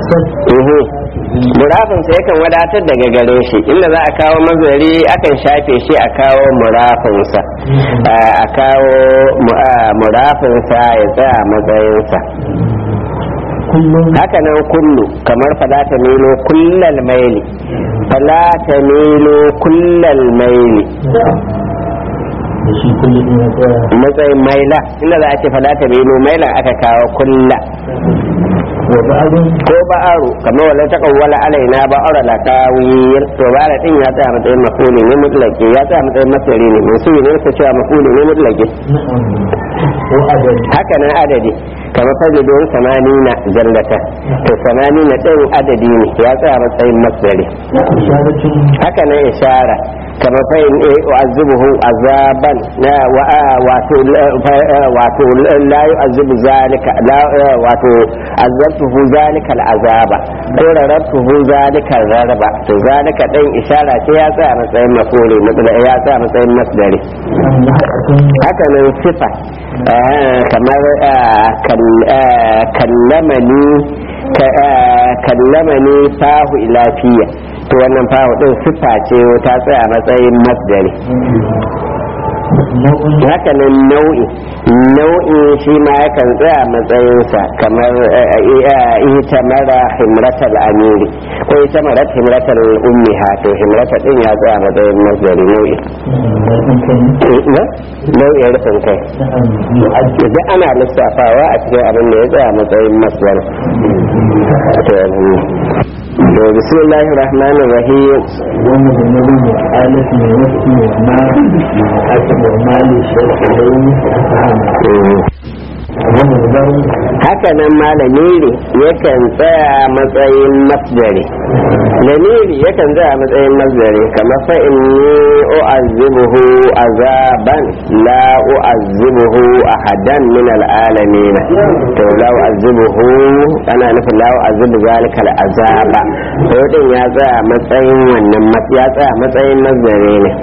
uhu murafinsa yakan wadatar daga gare shi inda za a kawo mazari akan shafe shi a kawo murafinsa a kawo murafinsa ya tsaya matsayinsa haka nan kullu kamar falata milo kullal maili falata milo kullal maili matsayin maila inda za a ce falata milo maila aka kawo kulla ko ba'aru kamar wala ta kawwala alaina ba'ara la tawil to ba'ara din ya tsaya matsayin mafuli ne mutlaki ya tsaya matsayin masari ne mun suyi ne ka cewa mafuli ne mutlaki haka nan adadi kamar fajidon samanina jallata to samanina din adadi ne ya tsaya matsayin masari haka nan ishara kamar fa in u'azzibuhu azaban na wato wato la yu'azzibu zalika wato azabtuhu zalika al'azaba ko rarabtuhu zalika rarba to zalika din ishara ce ya tsaya matsayin mafuli ya tsaya matsayin masdari haka nan sifa kamar kallamani kallamani fahu ilafiya to wannan fahu din sifa ce ta tsaya matsayin masdari haka nan nau'i nau'i shi ma yakan tsaya matsayinsa kamar ita mara himratal amiri ko ita mara himratal ummiha to himrata din ya tsaya matsayin masdari nau'i nau'in rufin kai idan ana lissafawa a cikin abin da ya tsaya matsayin masdari to bismillahir rahmanir rahim wannan da na rubuta alif ne wasu ne ma aka da mali haka nan ma lamiri yakan tsaya matsayin masdari lamiri yakan tsaya matsayin masdari kamar fa inni u'azzibuhu azaban la u'azzibuhu ahadan min al'alamin to la u'azzibuhu ana nufin la u'azzibu zalika al'azaba to din ya tsaya matsayin wannan ya tsaya matsayin masdari ne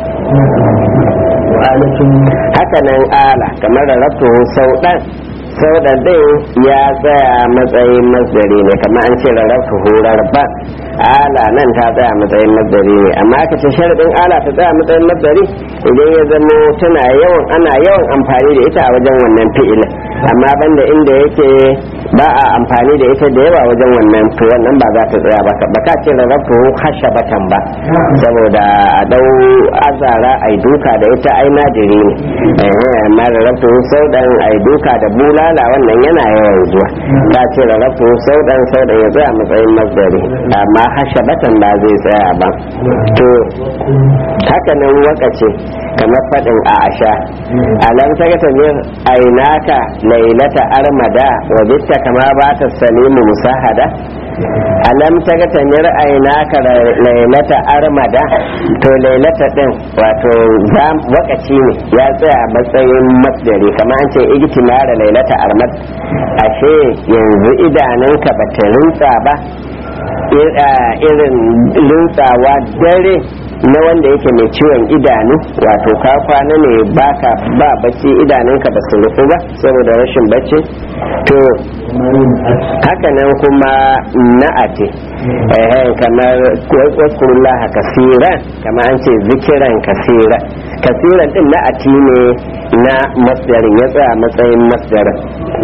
haka nan ala kamar da rabtu sau ɗan sau da din ya tsaya matsayin masdari ne kamar an ce rarrafu hurar ba ala nan ta tsaya matsayin masdari ne amma aka ce sharadin ala ta tsaya matsayin masdari idan ya zamo tana yawan ana yawan amfani da ita a wajen wannan fi'ilin amma banda inda yake ba a amfani da ita da yawa wajen wannan to wannan ba za ta tsaya ba ba ka ce rarrafu hashabatan ba saboda a dau azara ai duka da ita ai nadiri ne amma rarrafu sau dan ai duka da bulala wannan yana yawan zuwa ta ce rarrafu sau dan sau dan ya tsaya matsayin masdari amma hashabatan ba zai tsaya ba to haka nan wakace kamar faɗin a asha alam ta ga tamir ainaka lailata armada wa bitta kama ba ta salimu musahada alam ta ga tamir ainaka lailata armada to lailata din wato wakaci ne ya tsaya matsayin masdari kamar an ce igtimara lailata armad ashe yanzu idanunka ba ta rintsa ba irin rintsawa dare na wanda yake mai ciwon idanu wato ka kwana ne baka ba bacci idanunka ba su rufu ba saboda rashin bacci to haka nan kuma na'ati kamar waskurullah kasiran kamar an ce zikiran kasira kasiran din na'ati ne na masdarin ya tsaya matsayin masdarin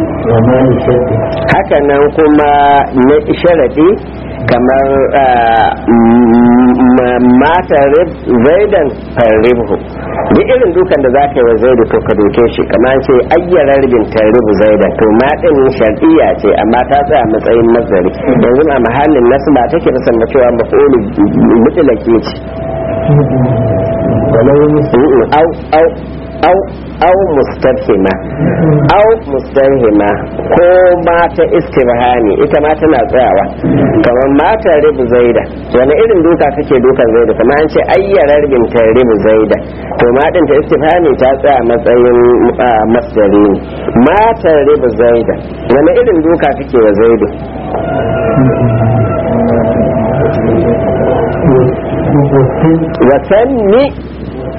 haka nan kuma na sharadi kamar mata zaidan farribhu duk irin dukan da za ka yi wa zaidu to ka doke shi kamar ce ayyara ribin tarribu zaidan to ma din shar'iyya ce amma ta tsaya matsayin nazari yanzu a mahallin nasu ba take da sanda cewa mafulu mutlaki ce au au au au mustafhima au mustafhima ko mata istibhami ita ma tana tsayawa kamar mata ribu zaida wani irin duka kake dukan zaida kamar an ce ayyara ribin ta ribu zaida to ma din ta istifhami ta tsaya matsayin masdari ne mata ribu zaida wani irin duka kake wa zaidu wasanni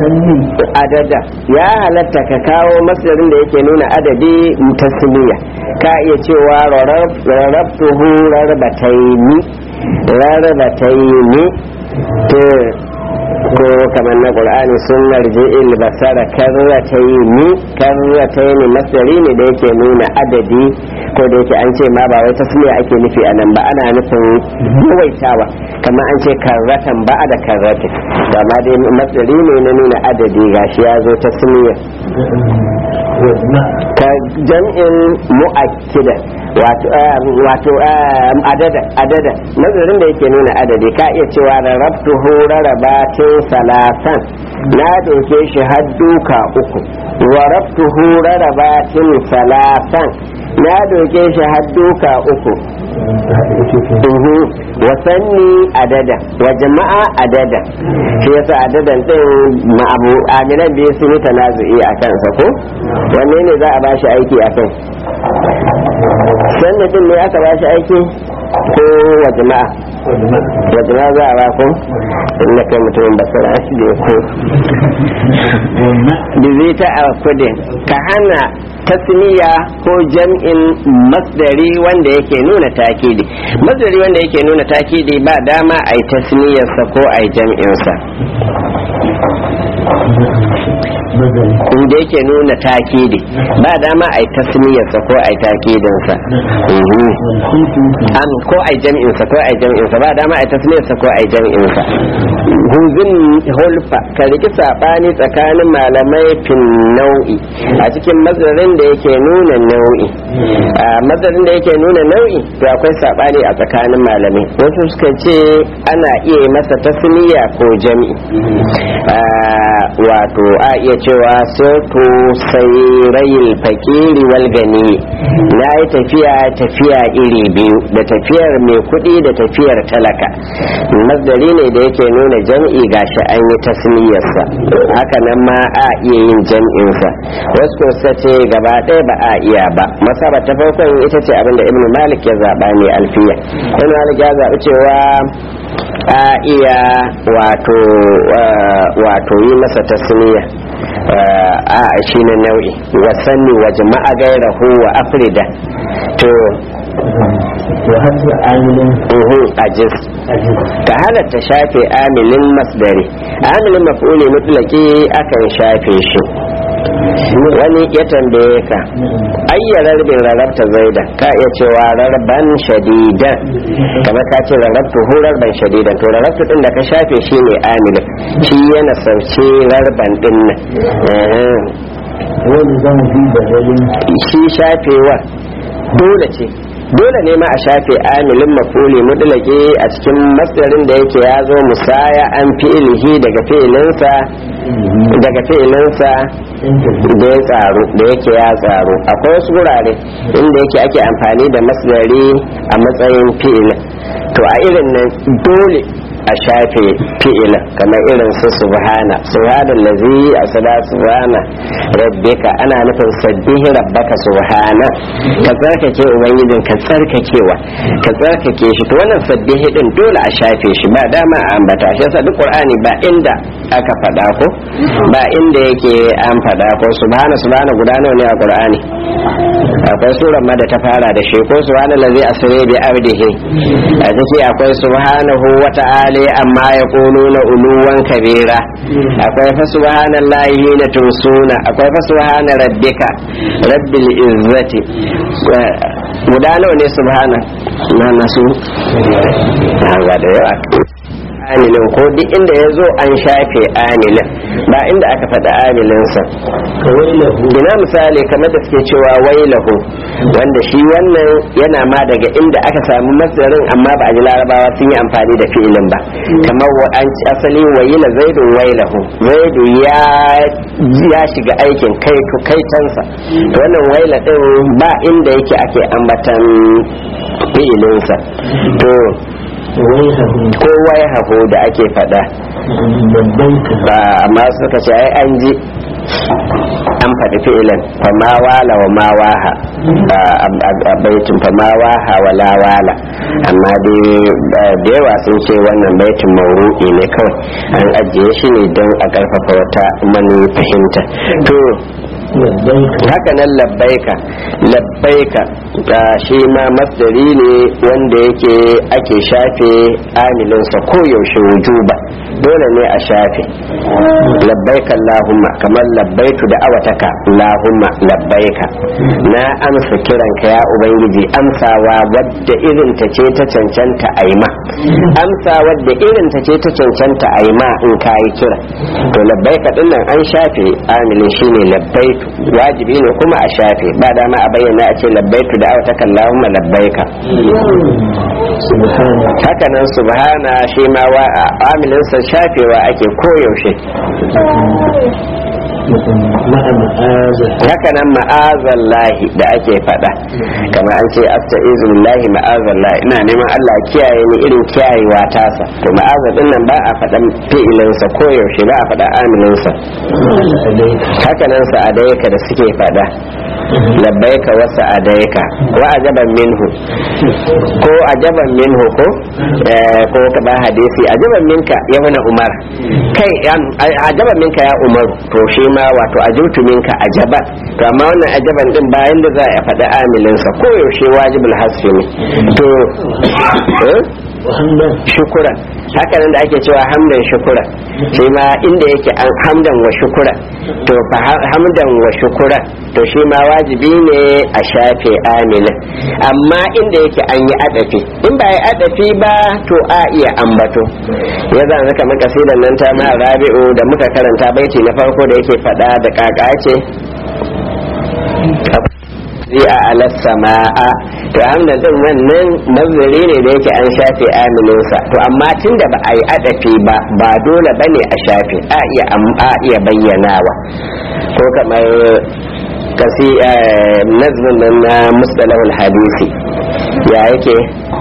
adada ya halatta ka kawo masdarin da yake nuna adadi tasmiya ka iya cewa rarrabtuhu rarbataini rarbataini to ko kamar na qur'ani sun marji il basara karrataini karrataini masdari ne da yake nuna adadi ko da yake an ce ma ba wai tasmiya ake nufi a nan ba ana nufin yawaitawa kamar an ce karratan ba da karratin ba ma dai masdari ne na nuna adadi gashi ya zo tasmiya ka jam'in mu'akkida wato adada adada nazarin da yake nuna adadi ka iya cewa rarrabtuhu rarrabatin salasan na doke shi har duka uku wa rabtuhu rarrabatin salasan na doke shi har duka uku wasanni adada wa jama'a adada shi yasa adadan din ma'abu amilan biyu sun yi tanazu'i a kansa ko wanne ne za a bashi aiki a kai sannan din ne aka bashi aiki ko wa jama'a wa jama'a za a ba ku in na kai mutumin basira shi da ko bizita a kudin ka hana tasniya ko jam'in masdari wanda yake nuna takidi masdari wanda yake nuna takidi ba dama a yi tasniyarsa ko a yi jam'insa inda yake nuna takidi ba dama a yi tasniyarsa ko a yi takidinsa an ko a yi jam'insa ko a yi jam'insa ba dama a yi tasniyarsa ko a yi jam'insa huzin hulfa ka riki sabani tsakanin malamai fin nau'i a cikin mazarin da yake nuna nau'i a mazarin da yake nuna nau'i to akwai sabani a tsakanin malamai wasu suka ce ana iya masa tasniya ko jam'i wato a iya cewa sautu sairayil fakiri wal gani na yi tafiya tafiya iri biyu da tafiyar mai kuɗi da tafiyar talaka masdari ne da yake nuna jam'i gashi an yi tasniyarsa haka nan ma a iya yin jam'insa wasu ko ce gaba ɗaya ba a iya ba masaba ta farkon ita ce abinda ibnu malik ya zaɓa ne alfiya ibnu malik ya zaɓi cewa a iya wato wato yi masa tasniya a shi ne nau'i wasanni wa jama'a gairahu wa afrida to uhu ajiz ka halatta shafe amilin masdari amilin maf'uli mutlaki akan shafe shi wani ya tambaye ka ayya rarbin rarrabta zaida ka iya cewa rarban shadidan kamar ka ce rarrabtu hu rarban shadidan to rarrabtu din da ka shafe shi ne amilin shi yana sauce rarban din nan wani zama fi badalin shi shafewa dole ce dole ne ma a shafe amilin mafuli mudlake a cikin masdarin da yake ya zo musaya an fi'ilihi daga fi'ilinsa daga fi'ilinsa da ya tsaro da yake ya tsaro akwai wasu gurare inda yake ake amfani da masdari a matsayin fi'ilin to a irin nan dole a shafe fi'ilin kamar irin su subhana subhana lazi a sada subhana rabbika ana nufin sabbihi rabbaka subhana ka tsarkake ubangijin ka tsarkakewa ka tsarkake shi to wannan sabbihi din dole a shafe shi ba dama a ambata shi yasa duk qur'ani ba inda aka faɗa ko ba inda yake an faɗa ko subhana subhana guda nawa ne a qur'ani akwai surar ma da ta fara da shi ko subhana lazi asri bi abdihi a ciki akwai subhanahu wa ta'ala amma ya na uluwan kabira akwai fa subhanallahi hina tumsuna akwai fa subhana rabbika rabbil izzati guda nawa ne subhana na nasu ga da yawa amilin ko duk inda ya zo an shafe amilin ba inda aka faɗi amilinsa ina misali kamar da suke cewa wailahu wanda shi wannan yana ma daga inda aka samu masarin amma ba a ji larabawa sun yi amfani da fi'ilin ba kamar an asali waila zaidu wailahu zaidu ya ya shiga aikin kai kaitansa wannan waila din ba inda yake ake ambatan fi'ilinsa to kowa ya hafu da ake fada ba amma suka ce ai an ji an faɗi fi'ilin fama wala wa ma waha a baitin fama waha wa la wala amma da yawa sun ce wannan baitin mauru'i ne kawai an ajiye shi ne don a ƙarfafa wata mani fahimta to labbaika haka nan labbaika labbaika ah, shi ma masdari ne wanda yake ake shafe amilinsa koyaushe wujuba dole ne a shafe labbaika Allahumma kamar labbaitu da awataka Allahumma labbaika na amsa kiranka ya ubangiji amsawa wadda irin ta ce ta cancanta aima amsa wadda irin ta ce ta cancanta aima in kayi kira to labbaika din nan an shafe amilin shine labbaitu wajibi ne kuma a shafe ba dama a bayyana a ce labbaitu da awataka Allahumma labbaika subhana haka nan subhana shi ma wa amilinsa shafewa ake koyaushe ma'a ma'aza haka nan ma'azallahi da ake faɗa kamar an ce asta'izu billahi ma'azallahi ina neman Allah ya kiyaye ni irin kiyayewa tasa to ma'aza din nan ba a faɗan fi'ilinsa koyaushe ba a faɗa amilinsa alaika haka nan sa'adaika da suke faɗa labbaika wa sa'adaika wa ajaban minhu ko ajaban minhu ko eh, ko ka ba hadisi ajaban minka ya wani umar kai an- a- ajaban minka ya umar to shi ma wato ajabtu minka ajaban to amma wannan ajaban din bayan da za a faɗi amilinsa ko yaushe wajibul hasfi ne to eh? wa hamdan shukuran haka nan da ake cewa hamdan shukuran shi ma inda yake an hamdan wa shukuran to fa ha- hamdan wa shukuran to shi ma wajibi ne a shafe aminin amma inda yake an yi adafi in ba yi adafi ba to a iya ambato ya zan haka maka sidan nan ta ma rabi'u da muka karanta baiti na farko da yake fada da kaka ce zai a alas sama'a to hamdan din wannan mazari ne da yake an shafe amininsa to amma tun da ba a yi adafi ba ba dole ba ne a shafe a iya am- a iya bayyanawa ko kamar kasi eh, nazmin nan na mustalahul hadisi ya yake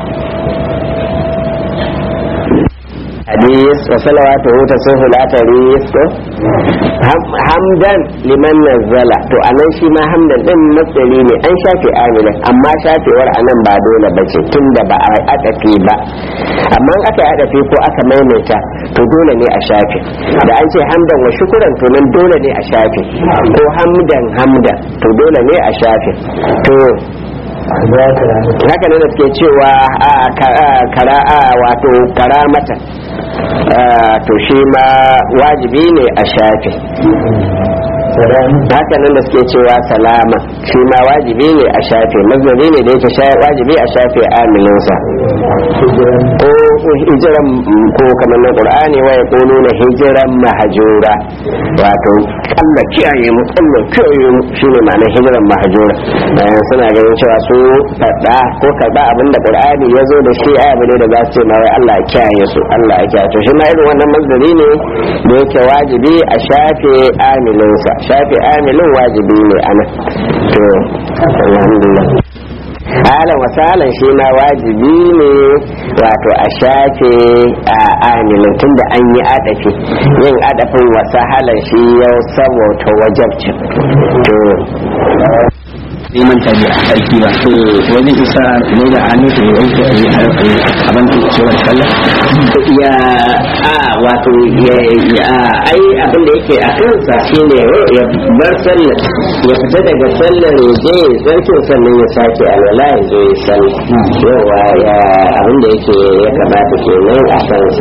hadis wa salawatuhu tasuhu la taris ko Ham- hamdan liman nazzala to anan shi ma hamdan din matsali ne an shafe amina amma shafewar anan ba dole bace tunda ba a adafi ba amma in aka yi adafi ko aka maimaita to dole ne a shafe da an ce hamdan wa shukuran to nan dole ne a shafe ko hamdan hamdan to dole ne a shafe to za ka rana haka ne da suke cewa a ka- a, kara a wato karamata a, to shi ma wajibi ne a shafe salamu haka nan da suke cewa salama shi ma wajibi ne a shafe mazari ne da yake sha- wajibi a shafe amininsa hijiran ko hijiran ko kamar na qur'ani wa yaqulu na hijiran mahjura wato Allah kiyaye mu Allah kiyaye mu shine ma'anar hijiran mahjura bayan suna ganin cewa su fada ko karba abin da qur'ani ya zo da shi abu ne da za su ce ma wai Allah ya kiyaye su Allah ya kiyaye to shi ma irin wannan mazari ne da yake wajibi a shafe amilinsa shafe amilin wajibi ne ana to alhamdulillah halan wasalan shi ma wajibi ne wato a shafe a amilin tunda an yi adafi yin adafin wasahalan shi yau saboda wajabcin to zai manta da sarki ba wajen isa ne da hannu da yanke a yi abin da cewar sallah ya a wato ya ya ai abin da yake a kansa shine ya bar sallar ya fita daga sallar ya je ya sarkin sannan ya sake alwala ya zo ya sallah yawa ya abin da yake ya kamata kenan a kansa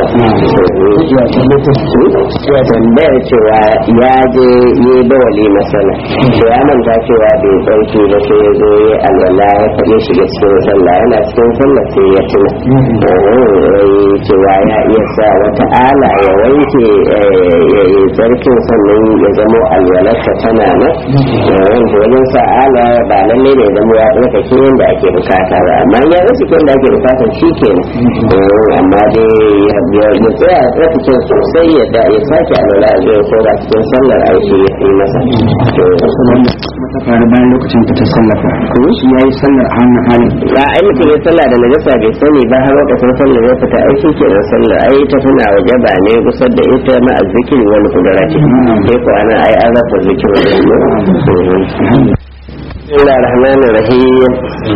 ya tambayar cewa ya je ya yi bawali masana to ya manta cewa bai ɗauki ba sai ya zo ya alwala ya faɗi shiga cikin sallah yana cikin sallah sai ya tuna wai cewa ya iya sa wata ala ya wanke ya yi tsarkin sannan ya zamo alwalarsa tana nan wanda wajen sa ala ba lalle ne zamo ya tsarkake yadda ake bukata ba amma ya rasa yadda ake bukata shi kenan amma dai ya tsaya ya tsarkake sosai ya da ya sake alwala a zai ko ba cikin sallar aiki ya yi masa mata faru bayan lokacin ta sallafa shi ya yi sallar a wannan halin ba ai mutum ya sallah da najasa bai sani ba har lokacin sallar ya fita ai shi kenan sallar ai ta tana waje ba ne kusa da ita ma azzikiri wani kudarati sai ko ana ai an rasa zikiri wani بسم الله الرحمن الرحيم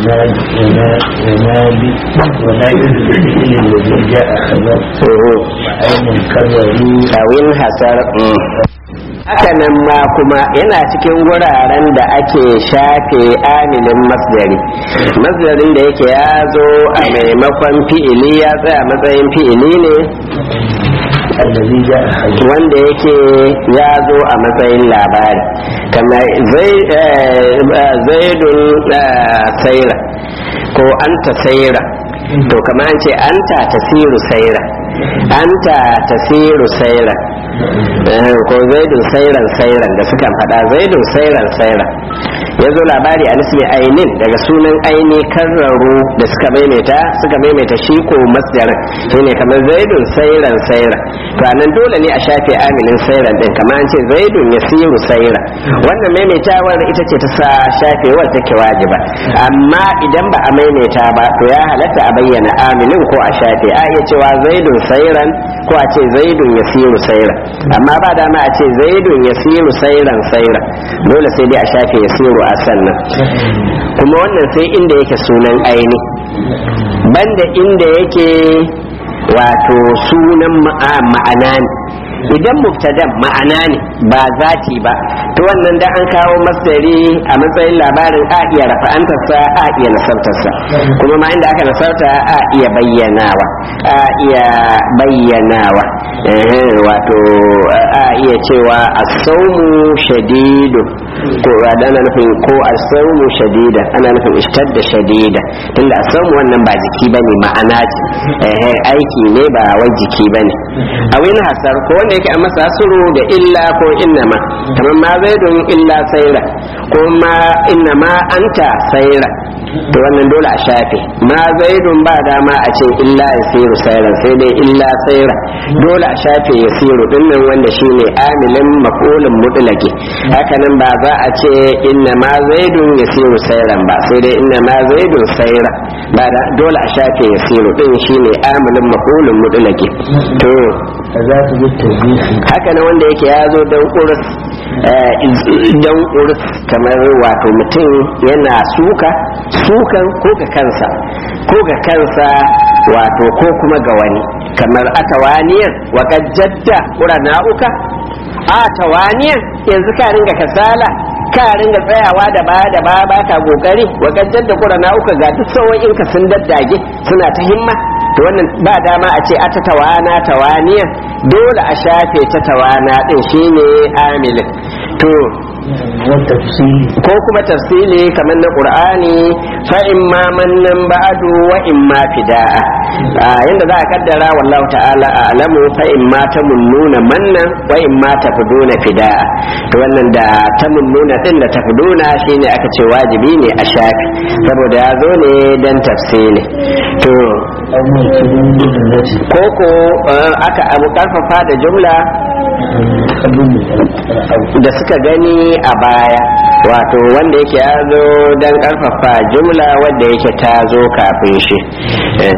ينادي ولا يدرك الذي جاء خبر وعين كبروا أو انحسر hakanan ma kuma yana cikin wuraren da ake shafe amilin masdari masdarin da yake ya zo a maimakon fi'ili ya tsaya matsayin fi'ili ne الذي جاء حي wanda yake ya zo a matsayin labari kamar zai- eh, eh, zaidun eh, saira ko anta saira to kamar an ce anta tasiru saira anta tasiru saira Eh, ko zaidun sairan sairan da sukan faɗa zaidun sairan sairan ya zo labari a nisbi ainin daga sunan aini karraru da suka maimaita suka maimaita shi ko masdarin shine kamar zaidun sairan saira to anan dole ne a shafe aminin sairan din kamar an ce zaidun yasiru saira wannan maimaitawar ita ce ta sa shafewar take wajiba amma idan ba a maimaita ba to ya halatta a bayyana aminin ko a shafe a iya cewa zaidun sairan ko a ce zaidun yasiru saira amma ba dama a ce zaidun yasiru sairan saira dole sai dai a shafe yasiru a sannan kuma wannan sai inda yake sunan aini banda inda yake wato sunan ma'a- ma'ana ne idan mubtadan ma'ana ne ba zati ba to wannan da an kawo masdari a matsayin labarin a iya rafa'antarsa a iya nasartarsa kuma ma inda aka nasarta a iya bayyanawa a iya bayyanawa Eh, wato a iya cewa asaumu shadidu ko ana nufin ko asaumu shadida ana nufin ishtadda shadida tunda asaumu wannan ba jiki bane ma'ana ce Eh, aiki ne ba wai jiki bane a wani hasar ko wanda yake a masa hasuru da illa ko innama kamar ma zaidun illa saira ko ma innama anta saira to wannan dole a shafe ma zaidun ba dama a ce illa yasiru sairan sai dai illa saira dole a shafe yasiru dinnan wanda shine amilin maf'ulin mutlaqi haka nan ba za a ce inna ma zaidun yasiru sairan ba sai dai inna ma zaidun saira ba da dole a shafe yasiru din shine amilin maf'ulin mutlaqi to فذات بالتوبيخ haka nan wanda yake ya zo don ƙurus don ƙurus kamar wato mutum yana suka sukan ko ga kansa ko ga kansa wato ko kuma ga wani kamar atawaniyar wa jadda na'uka a tawaniyar yanzu ka ringa kasala ka ringa tsayawa da ba da ba ba ka kokari wa jadda na'uka ga duk sau'in ka sun daddage suna ta himma to wannan ba dama a ce ata tawana tawaniya dole a shafe ta tawana din shine amilin to والتفصيل ko kuma tafsili kamar na qur'ani fa imma mannan ba'du wa imma fida'a Ah, yanda za a kaddara wallahu ta'ala a'lamu fa imma tamunnuna mannan wa imma tafduna fida'a to wannan da tamunnuna din da tafduna shine aka ce wajibi ne a shafi saboda ya zo ne dan tafsili to أو موكل بالتي koko eh, aka abu karfafa da jumla da suka gani a baya wato wanda yake ya zo don karfafa jumla wanda yake ta zo kafin shi Eh,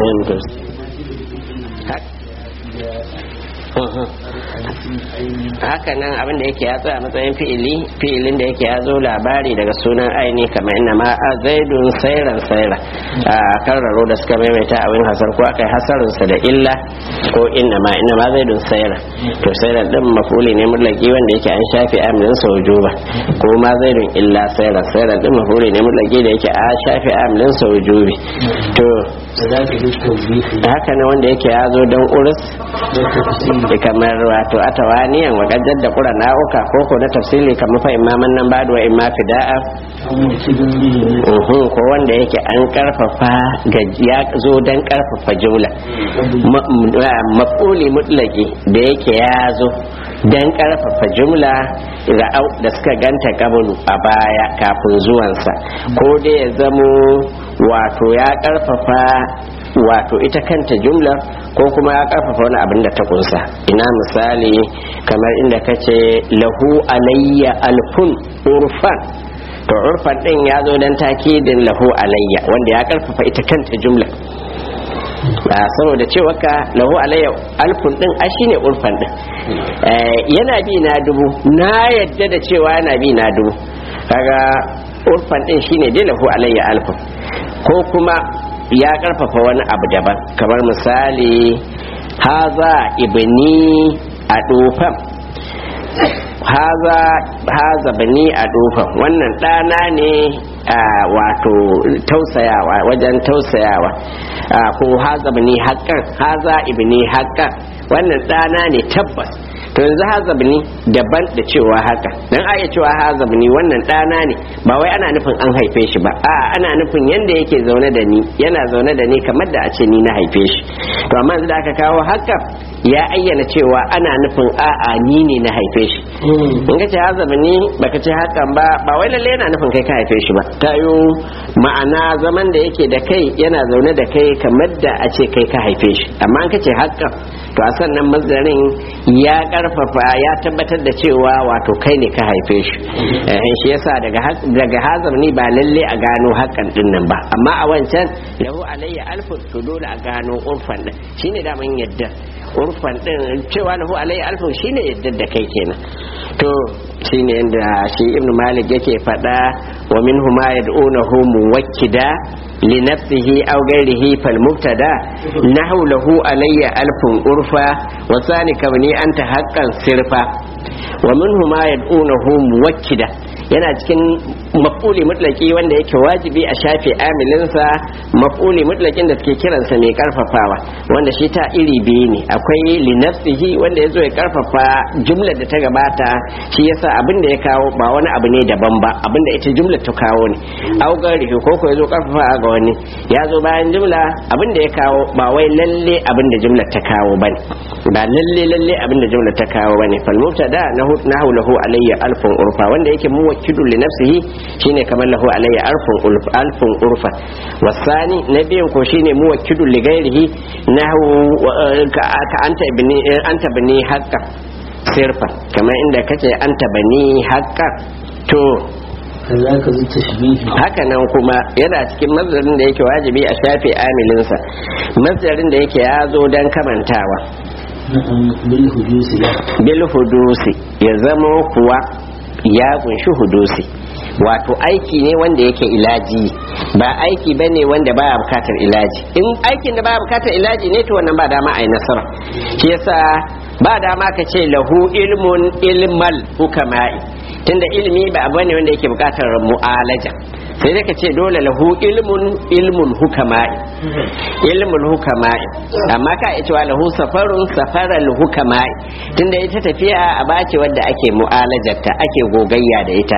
haka nan abin da yake ya tsaya matsayin fi'ili fi'ilin da yake ya zo labari daga sunan aini kamar inna ma a zaidun sairan saira a karraro da suka maimaita a wani hasar ko akai hasarinsa da illa ko inna ma inna ma zaidun saira to sairan din mafuli ne mutlaki wanda yake an shafe amilin sa wujuba ko ma zaidun illa saira sairan din mafuli ne mutlaki da yake an shafe amilin sa wujubi to فذات بالتوبيخ haka ne wanda yake ya zo don urus والتفصيل da kamar wato atawaniyan wa gajar da kura na'uka ko ko na tafsili kamar fa imaman nan ba wa imma fida'a أو موكل به uhun ko wanda yake an karfafa ga ya zo dan karfafa jumla Ma- m- ah, maf'uli mutlaki da yake ya zo dan karfafa jumla ra'au da suka ganta kabulu a baya kafin zuwansa ko dai ya zamo wato ya karfafa wato ita kanta jumlar ko kuma ya karfafa wani abin da ta kunsa ina misali kamar inda kace lahu alayya alfun urfan to urfan din ya zo dan takidin lahu alayya wanda ya karfafa ita kanta jumla ba saboda cewa ka lahu alayya alfun din a shine urfan din Eh, yana bi na dubu na yadda da cewa yana bi na dubu kaga urfan din shine dai lahu alayya alfun ko kuma ya karfafa wani abu daban kamar misali haza ibni a dofan haza haza bani a dufan wannan ɗana ne a wato tausayawa wajen tausayawa ko haza bani haƙƙan haza ibni haƙƙan wannan ɗana ne tabbas to yanzu hazabni daban da cewa haka dan aya cewa hazabni wannan ɗana ne ba wai ana nufin an haife shi ba a ana nufin yanda yake zaune da ni yana zaune da ni kamar da a ce ni na haife shi to amma yanzu da aka kawo haka ya ayyana cewa ana nufin a'a ni ne na haife shi in ka ce hazabni baka ce hakan ba ba wai lalle yana nufin kai ka haife shi ba tayo ma'ana zaman da yake da kai yana zaune da kai kamar da a ce kai ka haife shi amma in ka ce hakan to a sannan mazdarin ya karfafa ya tabbatar da cewa wato kai ne ka haife shi shi yasa daga daga hazar ni ba lalle a gano hakan din nan ba amma a wancan lahu alayya alfu to dole a gano urfan din shine da man yadda urfan din cewa lahu alayya alfu shine yadda da kai kenan to shine inda shi ibnu malik yake fada wa minhu ma yad'unahu muwakkida لنفسه أو غيره فالمبتدا نحو له علي ألف أرفا وثاني كوني أنت حقا صرفا ومنه ما يدعونه موكدا yana cikin maf'uli mutlaki wanda yake wajibi a shafe amilinsa maf'uli mutlakin da suke kiransa mai karfafawa wanda shi ta iri biyu ne akwai linafsihi wanda ya zo ya karfafa jumlar da ta gabata shi yasa abin da ya kawo ba wani abu ne daban ba abin da ita jumlar ta kawo ne augari ko ko ya zo karfafa ga wani ya zo bayan jumla abin da ya kawo ba wai lalle abin da jumlar ta kawo bane ba lalle lalle abin da jumlar ta kawo bane fal mubtada nahu lahu alayya alfun urfa wanda yake muwakkidun li nafsihi shine kamar lahu alayya alfun urfa alfun urfa wasani na biyan ko shine muwakkidun li ghairihi nahu ka anta ibni anta bani haqqa sirfa kamar inda kace anta bani haqqa to kazaka zai tashbihi haka nan kuma yana cikin mazdarin da yake wajibi a shafe amilinsa mazdarin da yake ya zo don kamantawa bil hudusi bil hudusi ya zama kuwa ya kunshi hudusi wato aiki ne wanda yake ilaji ba aiki ba ne wanda baya bukatar ilaji in aikin da baya bukatar ilaji ne to wannan ba dama a yi nasara shi yasa ba dama ka ce lahu ilmun ilmal hukama'i tunda ilimi ba abu ne wanda yake bukatar mu'alaja sai dai ka ce dole lahu ilmun ilmun hukama'i ilmul hukama'i amma ka iya cewa lahu safarun safaral hukama'i tunda ita tafiya a bace wadda ake mu'alajarta ake gogayya da ita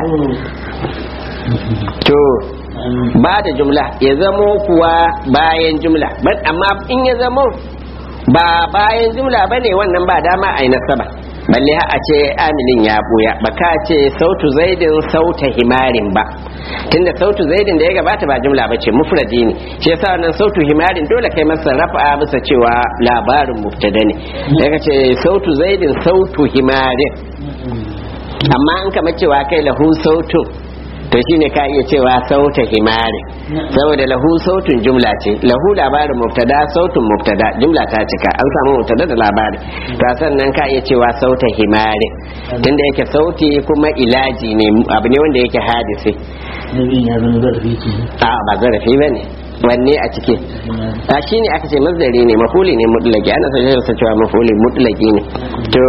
to ba da jumla ya zamo kuwa bayan jumla amma in ya zamo ba bayan jumla ba ne wannan ba dama a yi nasaba balle a ce amilin ya buya ba ka ce sautu zaidin sauta himarin ba tunda sautu zaidin da ya gabata ba jumla ba ce mufradi ne shi yasa wannan sautu himarin dole kai masa rafa bisa cewa labarin mubtada ne daga ce sautu zaidin sautu himarin amma an kama cewa kai lahu sautun to shine ka iya cewa sauta himari saboda lahu sautun jumla ce lahu labarin mubtada sautun mubtada jumla ta cika an samu mubtada da labari to sannan ka iya cewa sauta himari tunda yake sauti kuma ilaji ne abu ne wanda yake hadisi nabin ya zama zarafi ke a ba zarafi bane wanne a ciki a shine aka ce mazdari ne mafuli ne mutlaki ana sa cewa mafuli mutlaki ne to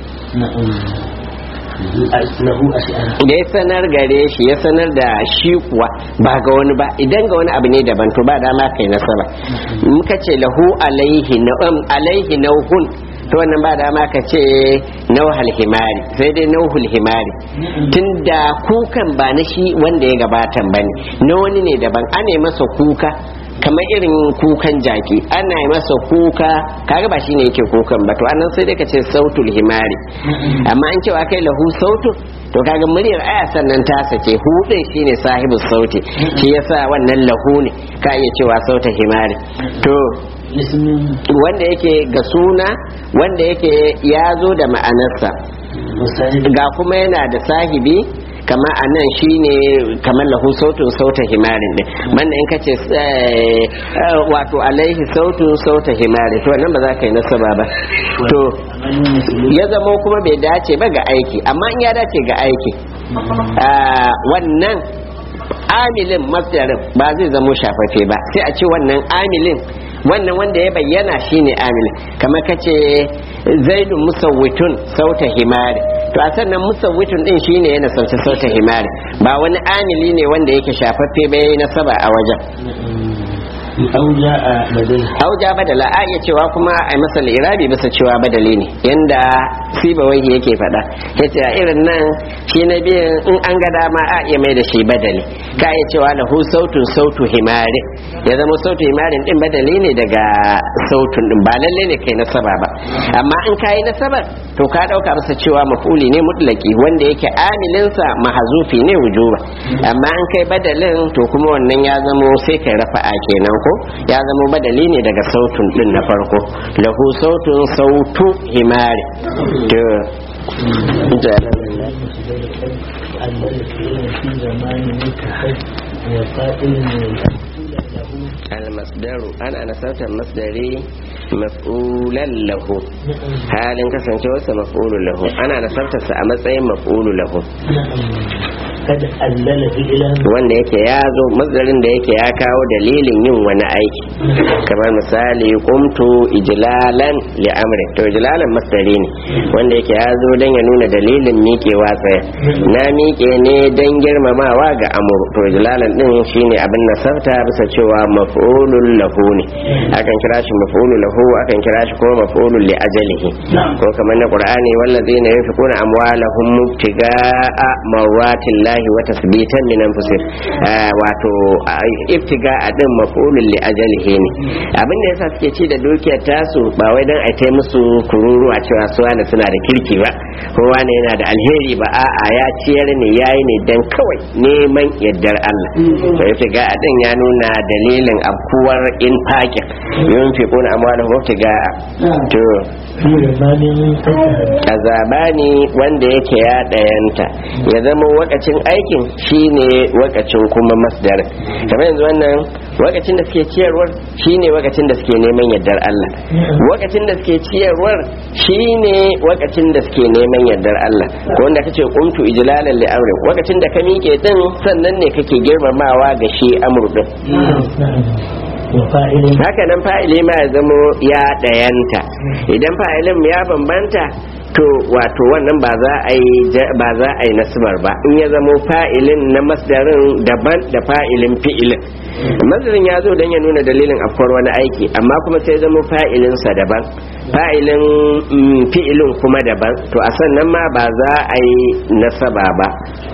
lahu ash'ara da ya sanar gare shi ya sanar da shi kuwa ba ga wani ba idan ga wani abu ne daban to ba dama kai nasara muka ce lahu alaihi na'am alaihi nauhun to wannan ba dama ka ce nauhal himari sai dai nauhul himari tunda kukan ba na shi wanda ya gabatan bane na wani ne daban ana masa kuka kamar irin kukan jaki ana yi masa kuka kaga ba shine yake kukan ba to anan sai dai ka ce sautul himari amma an cewa kai lahu sautul to kaga muryar aya sannan ta sake hudin shine sahibu sauti shi yasa wannan lahu ne ka iya cewa sauta himari to ismin wanda yake ga suna wanda yake ya zo da ma'anarsa musahibi ga kuma yana da sahibi kama a nan shi ne kamar lahu sautun sauta himarin din banda in kace eh, eh, wato alaihi sautun sauta himarin to nan ba za ka yi nasaba ba to ya zama kuma bai dace ba ga aiki amma in ya dace ga aiki ah, wannan amilin masdarin ba zai zamo shafafe ba sai a ce wannan amilin wannan wanda ya bayyana shine amilin kamar kace zaidun musawwitun sauta himari to a sannan musawwitun din shine yana sauce sauta himari ba wani amili ne wanda yake shafaffe ba yayi nasaba a wajen أو جاء لديه auja badala a iya cewa kuma a masa irabi bisa cewa badali ne yanda sibawai yake faɗa yace a irin nan shi na biyan in an ga dama a iya mai da shi badali ka iya cewa lahu sautun sautu himari ya zama sautu himarin din badali ne daga sautun din ba lalle ne kai nasaba ba amma in kayi nasaba to ka dauka masa cewa mafuli ne mutlaki wanda yake amilinsa mahazufi ne wujuba amma in kai badalin to kuma wannan ya zamo sai kai rafa'a kenan ko ya zamo badali ne daga sautun din na farko lahu sautun sautu himari to الذي في زمان متحد وقائل المصدر أنا أنا صوت المصدري مفعولا له halin kasancewarsa maf'ulu lahu ana nasartarsa a matsayin maf'ulu lahu قد ألل فعلا wanda yake ya zo masdarin da yake ya kawo dalilin yin wani aiki kamar misali kumtu ijlalan li amri to ijlalan masdari ne wanda yake ya zo don ya nuna dalilin miƙewa tsaya na miƙe ne don girmamawa ga amuru to ijlalan din shine abin nasarta bisa cewa maf'ulun lahu ne akan kira shi maf'ulun lahu akan kira shi kuma maf'ulun li ajalihi ko kamar na qur'ani wallazina yunfiquna amwalahum mubtiga'a marratillahi wa tasbitan min anfusihim wato ibtiga'a din maf'ulun li ajalihi ne abin da yasa suke ci da dukiyar tasu ba wai dan ai musu kururuwa cewa su wani suna da kirki ba kowa ne yana da alheri ba a'a ya ciyar ne yayi ne dan kawai neman yaddar Allah to ibtiga'a din ya nuna dalilin abkuwar in fakin yunfiquna amwalahum mubtiga'a to في زمان متحد azabani wanda yake ya ɗayanta ya zama wakacin aikin shine wakacin kuma masdar kamar yanzu wannan wakacin da suke ciyarwar shine wakacin da suke neman yardar Allah wakacin da suke ciyarwar shine wakacin da suke neman yardar Allah ko wanda kace qumtu ijlalan li amri wakacin da ka miƙe din sannan ne kake girmamawa ga shi amru din وفاعل haka nan fa'ili ma ya zamo ya ɗayanta idan fa'ilin ya bambanta to wato wannan ba za a yi ja- ba za a yi nasbar ba in ya zamo fa'ilin na masdarin daban da fa'ilin fi'ilin masdarin ya zo don ya nuna dalilin afkuwar wani aiki amma kuma sai zamo fa'ilinsa daban fa'ilin mm, fi'ilin kuma daban to a sannan ma ba za a yi nasaba ba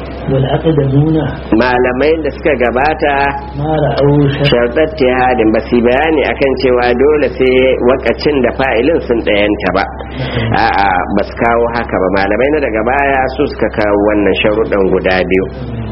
والأقدمون malamai da suka gabata ما رأوا شر sharɗar tihadin ba su yi bayani akan cewa dole sai wakacin da fa'ilin sun ɗayanta ba a'a ba su kawo haka ba malamai na daga baya su suka kawo wannan sharuɗan guda biyu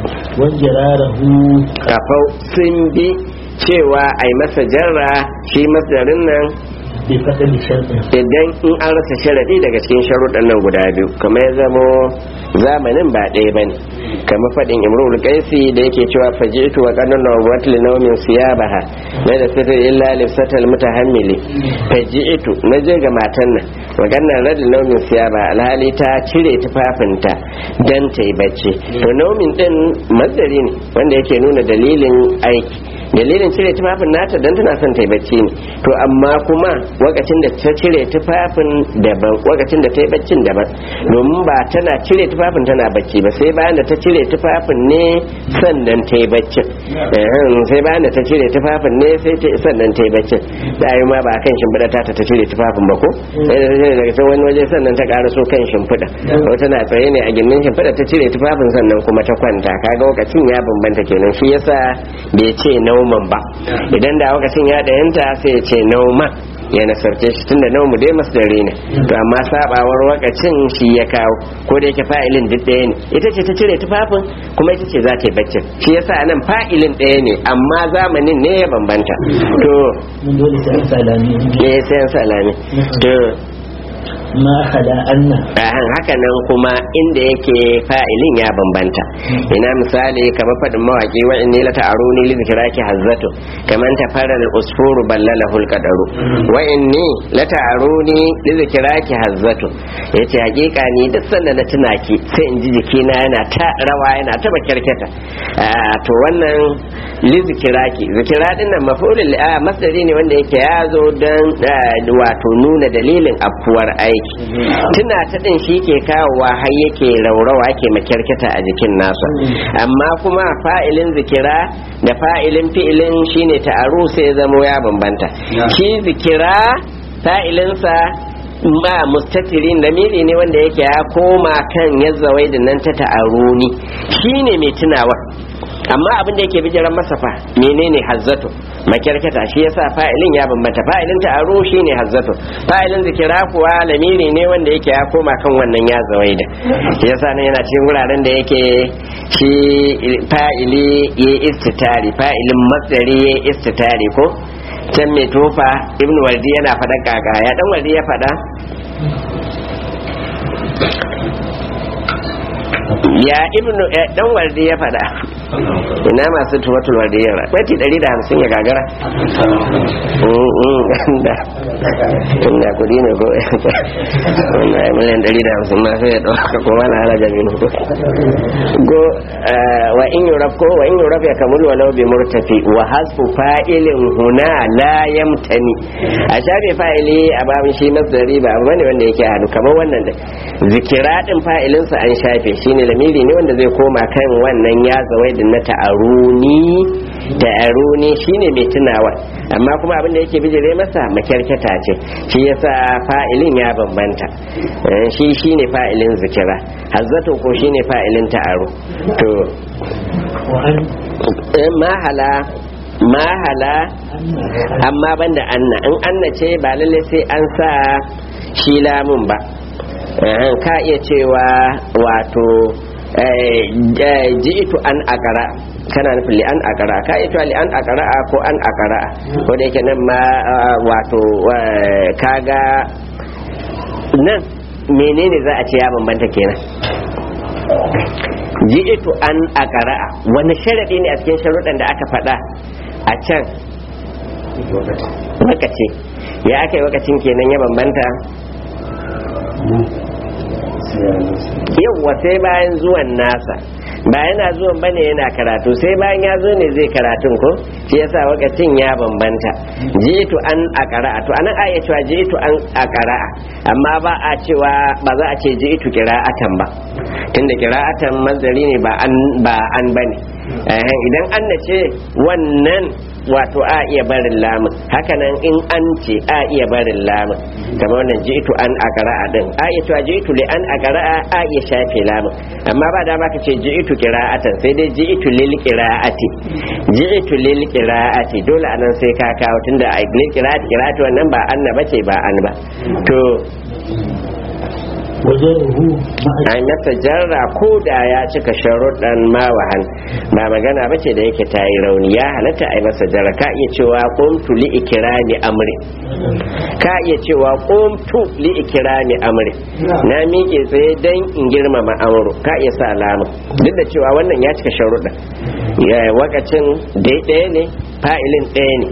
وانجراره kafau sun bi cewa a yi masa jarra shi masdarin nan بفقد شرط idan in an rasa sharaɗi daga cikin sharuɗan nan guda biyu kamar ya zamo zamanin ba ɗaya bane kamar faɗin imrul qaisi da yake cewa fajitu wa qanna nawat li nawmin siyabaha la da sata illa li satal mutahammili fajitu naje ga matan nan wa qanna rad li nawmin siyaba alhali ta cire tufafinta dan ta yi bacci to nawmin din mazari ne wanda yake nuna dalilin aiki dalilin cire tufafin nata dan tana son ta yi bacci ne to amma kuma wakacin da ta cire tufafin daban wakacin da ta yi baccin daban domin ba tana cire tufafin tana bacci ba sai bayan da ta cire tufafin ne sannan ta yi baccin Ehem, sai bayan da ta cire tufafin ne sai ta sannan ta yi baccin da yi ma ba kan shimfiɗa ta ta cire tufafin ba ko sai da ta cire daga can wani waje sannan ta ƙara so kan shimfiɗa ko tana tsaye ne a gindin shimfiɗa ta cire tufafin sannan kuma ta kwanta kaga wakacin ya bambanta kenan shi yasa bai ce nauman ba idan da wakacin ya ɗayanta sai ya ce nauman ya nasarce shi tunda naumu dai masdari ne to amma sabawar wakacin shi ya kawo ko da yake fa'ilin duk ɗaya ne ita ce ta cire tufafin kuma ita ce za ta yi baccin shi yasa nan fa'ilin ɗaya ne amma zamanin ne ya bambanta to من دول سلامي ne sai an salami to ما خلا أن ahan haka nan kuma inda yake fa'ilin ya bambanta ina misali kamar faɗin mawaƙi wa inni la ta'aruni li zikraki hazzatu kaman tafaral usfuru ballalahul qadaru wa inni la ta'aruni li zikraki hazzatu yace hakika ni duk sanda na tuna ki sai in ji jikina yana ta rawa yana ta bakirketa to wannan li zikiraki zikira din nan mafulul a masdari ne wanda yake ya zo dan wato nuna dalilin afuwar aiki aiki tuna ta din shi ke kawowa har yake raurawa ke makyarkata a jikin nasa amma kuma fa'ilin zikira da fa'ilin fi'ilin shine ta'aru sai zamo ya bambanta shi zikira fa'ilinsa ba mustatirin da miri ne wanda yake ya koma kan yazzawai da nan ta ta'aruni shine mai tunawa amma abin da yake bijiran masa fa menene hazzatu makyarkata shi yasa fa'ilin ya bambanta fa'ilin ta'aru shine hazzatu fa'ilin zikira kuwa lamiri ne wanda yake ya koma kan wannan ya zawaida shi yasa nan yana cikin wuraren da yake shi fa'ili ya istitari fa'ilin masdari ya istitari ko can mai tofa ibn waldi yana faɗa kaka ya dan waldi ya faɗa ya ibnu dan waldi ya faɗa ina masu tuwatul waldi ya baiti 150 ya gagara inda kudi ne ko wanda ya miliyan 150 ma sai ya ɗauka kuma na hana jami'in go wa in yuraf ko wa in yuraf ya kamul walau bi murtafi wa hasfu fa'ilin huna la yamtani a shafe fa'ili a babin shi masdari ba abu bane wanda yake hadu kamar wannan da zikira din fa'ilinsa an shafe shine lamiri ne wanda zai koma kan wannan ya zawai din na ta'aruni ta'aruni shine mai tunawa amma kuma abin da yake bijire masa makyarketa ce shi yasa fa'ilin ya bambanta shi shine fa'ilin zikira hazzato ko shine fa'ilin ta'aru to mahala mahala amma banda anna in anna ce ba lalle sai an sa shi lamun ba ka iya cewa wato ji'itu an akara kana nufin li an akara ka iya cewa li an akara ko an akara ko da yake nan ma wato kaga nan menene za a ce ya bambanta kenan ji'itu an akara wani sharadi ne a cikin sharuɗan da aka faɗa a can wakace ya aka yi wakacin kenan ya bambanta yawwa sai bayan zuwan nasa ba yana zuwan bane yana karatu sai bayan ya zo ne zai karatun ko shi yasa wakacin ya bambanta jitu an akara'a to anan aya cewa jitu an akara'a amma ba a cewa ba za a ce jitu qira'atan ba tunda qira'atan mazari ne ba an ba an bane idan an ce wannan wato a iya barin lamun hakanan in an ce a iya barin lamun kamar wannan jitu an akara'a din a iya cewa jitu li an akara'a a iya shafe lamun amma ba dama ka ce jitu qira'atan sai dai jitu lil qira'ati jitu lil qira'ati dole anan sai ka kawo tunda a lil qira'ati qira'ati wannan ba anna bace ba an ba to ai masa jarra ko da ya cika sharuɗan mawahan ba magana ba ce da yake ta yi rauni ya halatta ai masa jarra ka iya cewa qumtu li ikrami amri ka iya cewa qumtu li ikrami amri na miƙe tsaye dan in girmama amru ka iya sa alama duk da cewa wannan ya cika sharuɗan ya wakacin daidai ne fa'ilin ɗaya ne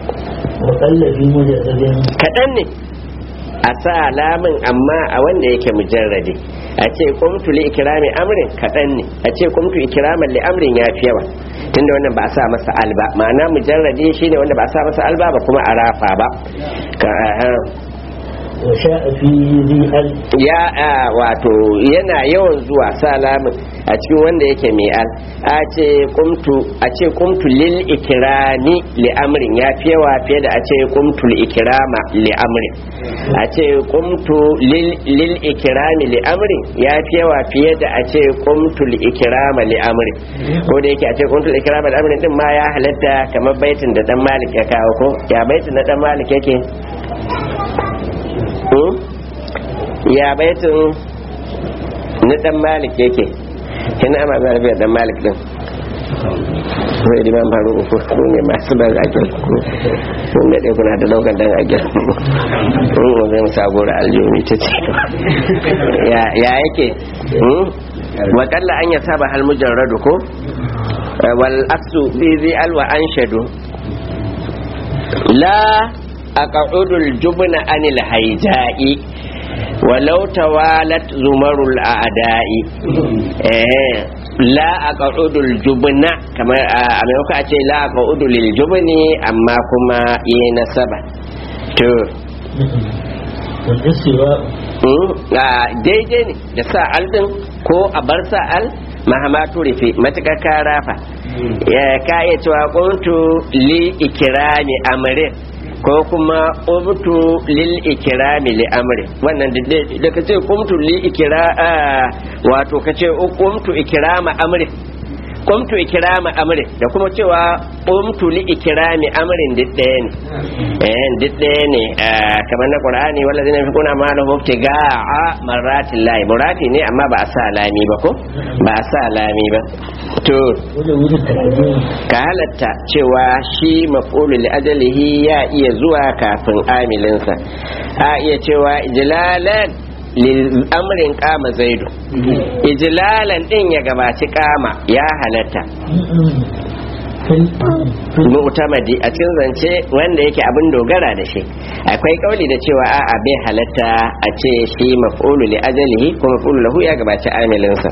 kaɗan ne a sa alamin amma a wanda yake mujarradi a ce kumtu li ikrami amrin kaɗan ne a ce kumtu ikraman li amrin ya fi yawa tunda wannan ba a sa masa alba ma'ana mujarradi shine wanda ba a sa masa alba ba kuma a rafa ba ya wato yana yawan zuwa salamin a cikin wanda yake mai al a ce kumtu a ce kumtu lil ikrami li amrin ya fi yawa fiye da a ce kumtu lil ikrama li amrin a ce kumtu lil ikrami li amrin ya fi yawa fiye da a ce kumtu lil ikrama li amrin ko da yake a ce kumtu lil ikrama li amrin din ma ya halatta kamar baitin da dan malik ya kawo ko ya baitin da dan malik yake ya baitin na dan malik yake kina ama za rabiya dan malik din sai da man faru uku ko ne masu dan ajal kun da kuna da daukan dan ajal kun mu zai musa gora aljumi ta ce ya ya yake wa kalla an yasaba hal mujarradu ko wal aksu bi zi al wa anshadu la aqa'udul jubna anil haija'i walau tawalat zumarul a'da'i eh la aqa'udul jubna kamar a maimakon a ce la aqa'udul lil jubni amma kuma yi nasaba to daidai ne da sa al din ko a bar sa al mahama turifi matuƙar ka rafa ka iya cewa kuntu li ikirami amrin ko kuma qumtu lil ikrami li amri wannan da kace qumtu li ikra wato kace qumtu ikrama amri qumtu ikrama amri da kuma cewa qumtu li ikrami amrin duk ɗaya ne eh duk ɗaya ne kamar na qur'ani wallazina yunfiquna amwalahum ibtiga'a marratil lahi murati ne amma ba a sa lami ba ko ba a sa lami ba to ka halatta cewa shi maf'ulu li ajalihi ya iya zuwa kafin amilinsa a iya cewa ijlalan amrin kama zaidu ijlalan din ya gabaci kama ya halatta mu'tamadi a cikin zance wanda yake abin dogara da shi akwai kauli da cewa a'a bai halatta a ce shi maf'ulu li ajalihi ko maf'ulu lahu ya gabaci amilinsa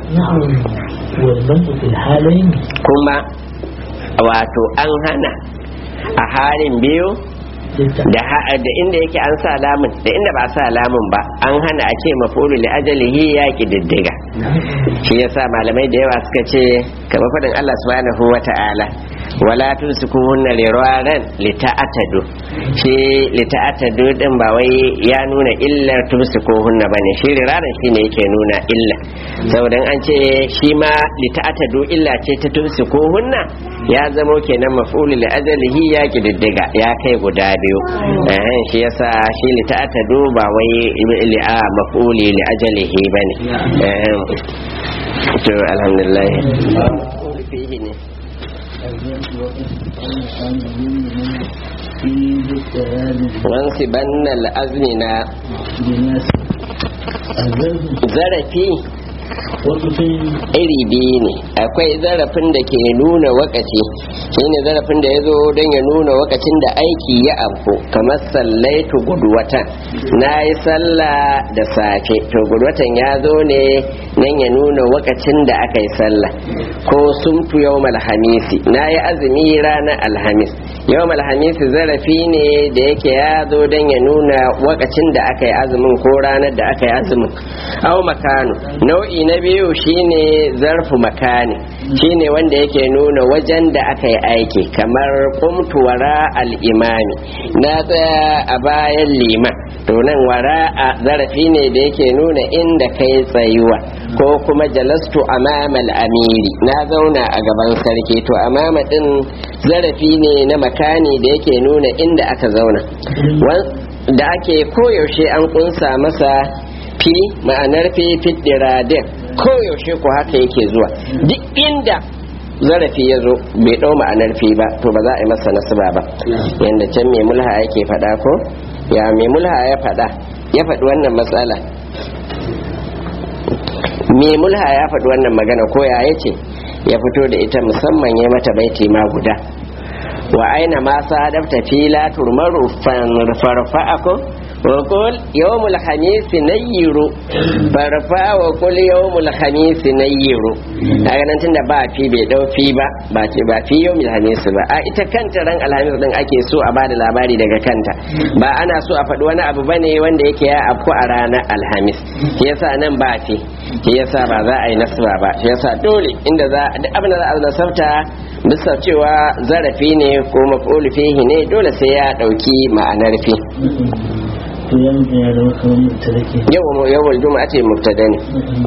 kuma wato an hana a halin biyu da inda yake an sa lamun da inda ba sa lamun ba an hana a ce mafulu li ajalihi ya diddiga shi yasa malamai da yawa suka ce kamar fadin Allah subhanahu wa ta'ala wala tusikuhunna liraran lita'atadu shi lita'atadu din ba wai ya nuna illar tusikuhunna bane shi riraran shine yake nuna illa saboda an ce shi ma lita'atadu illa ce ta tusikuhunna ya zamo kenan maf'ul li ajalihi ya kididdiga ya kai guda biyu eh shi yasa shi lita'atadu ba wai li a maf'uli li ajalihi bane eh to alhamdulillah fihi ne wansiban al'azmina zarafi iri biyu ne akwai zarafin da ke nuna wakaci shine zarafin da ya zo don ya nuna wakacin da aiki ya afko kamar sallaitu gudwatan na yi sallah da safe to gudwatan ya zo ne nan ya nuna wakacin da aka yi sallah ko sumtu yau alhamisi na yi azumi ranar alhamis yau alhamisi zarafi ne da yake ya zo don ya nuna wakacin da aka yi azumin ko ranar da aka yi azumin au makanu nau'i na biyu shine zarfu makani shine wanda yake nuna wajen da aka yi aiki kamar kumtu wara al'imami na tsaya a bayan liman to nan wara a zarafi ne da yake nuna inda kai tsayuwa ko kuma jalastu amamal amiri na zauna a gaban sarki to amama din zarafi ne na makani da yake nuna inda aka zauna da ake koyaushe an kunsa masa fi ma'anar fi fitiradin koyaushe ko haka yake zuwa duk inda zarafi ya zo bai ɗau ma'anar fi ba to ba za a yi masa nasaba ba yadda can mai mulha yake faɗa ko ya mai mulha ya faɗa ya faɗi wannan matsala mai mulha ya faɗi wannan magana ko ya yace ya fito da ita musamman ya mata baiti ma guda wa aina ma sadafta fila turmaru farfa'ako وقل يوم الخميس نيرو فرفا وقل يوم الخميس نيرو daga nan tunda ba fi bai dau fi ba ba ce ba fi yau alhamis ba a ita kanta ran alhamis din ake so a bada labari daga kanta ba ana so a faɗi wani abu bane wanda yake ya afku a ranar alhamis shi yasa nan ba fi shi yasa ba za a yi nasba ba shi yasa dole inda za duk abin da za a nasabta bisa cewa zarafi ne ko maf'ul fihi ne dole sai ya dauki ma'anar fi yawon juma'a ce mubtada ne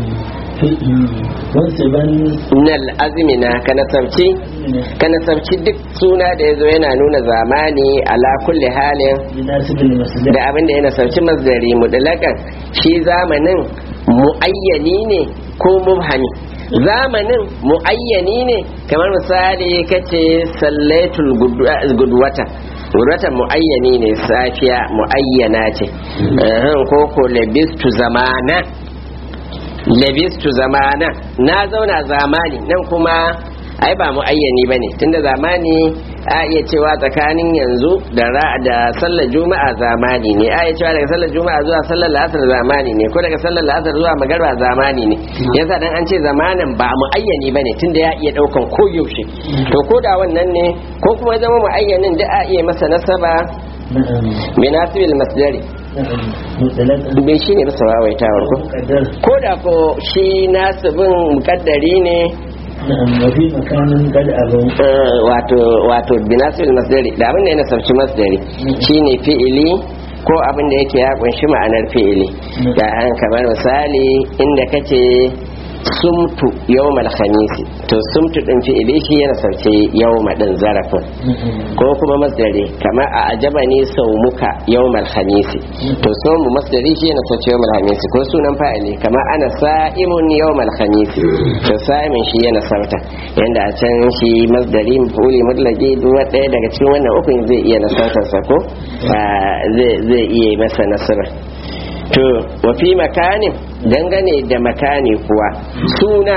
nal azmina ka nasabci ka nasabci duk suna da yazo yana nuna zamani ala kulli halin da abin da ya nasabci masdari mudlakan shi zamanin muayyani ne ko mubhami zamanin muayyani ne kamar misali kace sallaitul gudwata wuratan mu'ayyani ne safiya mu'ayyana ce ko ko labistu zamana labistu zamana na zauna zamani nan kuma ai ba mu'ayyani ba ne tunda zamani a iya cewa tsakanin yanzu da da sallar juma'a zamani ne a iya cewa daga sallar juma'a zuwa sallar la'asar zamani ne ko daga sallar la'asar zuwa magarba zamani ne yasa dan an ce zamanin ba mu'ayyani bane tunda ya iya daukan koyaushe to ko da wannan ne ko kuma zama mu'ayyanin da a iya masa nasaba binasibil masdari نعم مطلقا bai shi ne bisa wawaitawar ko مقدر ko da ko shi nasibin mukaddari ne نعم وفي مكان قد أبوا eh, wato wato binasul masdari da abin da ya nasarci masdari shine fi'ili ko abin da yake ya kunshi ma'anar fi'ili da an kamar misali inda kace sumtu yawmal khamisi to sumtu din fi'ili shi ya nasarci yawma din zarafin ko kuma masdari kamar a ajaba ne saumuka yawmal khamisi to saumu masdari shi yana sauce yawmal khamisi ko sunan fa'ili kamar ana sa'imun yawmal khamisi to sa'imin shi yana sauta yanda a can shi masdari mafuli mutlaqi duk ɗaya daga cikin wannan ukun zai iya nasautar sa ko Ah, zai zai iya yi masa nasara to wa fi makanin dangane da makani kuwa suna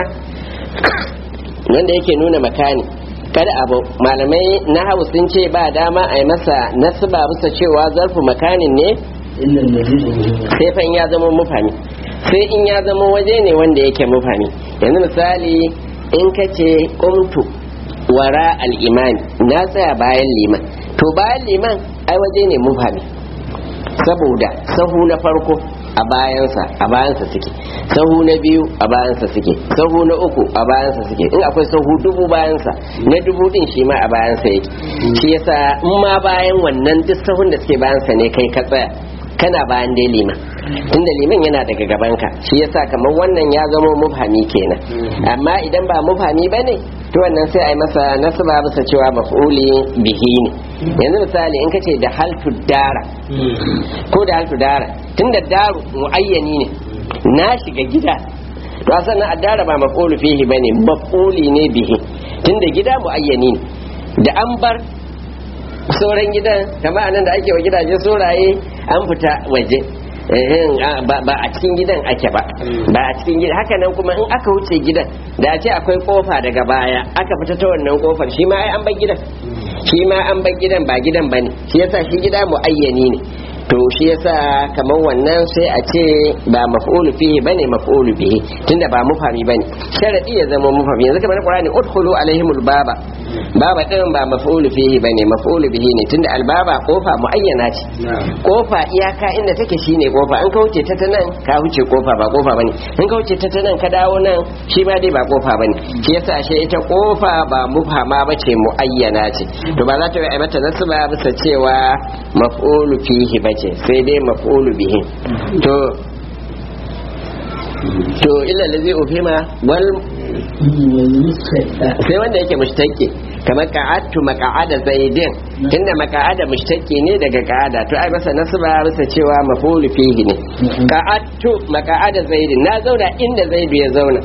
wanda yake nuna makani kada abu malamai na hau sun ce ba dama a yi masa nasaba bisa cewa zarfu makanin ne إلا الذي أبوا sai fa in ya zama mufami sai in ya zama waje ne wanda yake mufami yanzu misali in ka ce kumtu wara al'imani na tsaya bayan liman to bayan liman ai waje ne mufami saboda sahu na farko a bayansa a bayansa suke sahu na biyu a bayansa suke sahu na uku a bayansa suke in akwai sahu dubu bayansa na dubu din shi ma a bayansa yake shi yasa in ma bayan wannan duk sahun da suke bayansa ne kai ka tsaya kana bayan dai liman tunda liman yana daga gabanka shi yasa kamar wannan ya zama mubhami kenan amma idan ba mubhami bane to wannan sai a yi masa nasaba bisa cewa maf'uli bihi ne yanzu misali in kace da haltu dara ko da haltu dara tunda daru muayyani ne na shiga gida to sannan addara ba maf'ulu fihi bane maf'uli ne bihi tunda gida muayyani ne da an bar sauran gidan kamar anan da ake wa gidaje sauraye an fita waje ehem, a- ba ba a cikin gidan ake ba ba a cikin gidan haka nan kuma in aka wuce gidan da a ce akwai kofa daga baya aka fita ta wannan kofar shi ma ai an bar gidan shi ma an bar gidan ba gidan bane shi yasa shi gida muayyani ne to shi yasa kamar wannan sai a ce ba maf'ulu fihi bane maf'ulu bihi tunda ba mufami bane sharadi ya zama mufami yanzu kamar qur'ani udkhulu alaihimul baba baba din ba maf'ulu fihi bane maf'ulu bihi ne tunda albaba kofa muayyana ce kofa iyaka inda take shine kofa an ka wuce ta ta nan ka wuce kofa ba kofa bane in ka wuce ta ta nan ka dawo nan shi ma dai ba kofa bane shi yasa ashe ita kofa ba mufama bace muayyana ce to ba za ta yi mata nasu ba bisa cewa maf'ulu fihi bace sai dai maf'ulu bihi to to illa lazi ufima wal والمستشفى sai wanda yake mushtaki kamar ka'attu maka'ada zaidin tunda maka'ada mushtaki ne daga ka'ada to ai masa nasba bisa cewa mafulu fihi ne ka'attu maka'ada zaidin na zauna inda zaidu ya zauna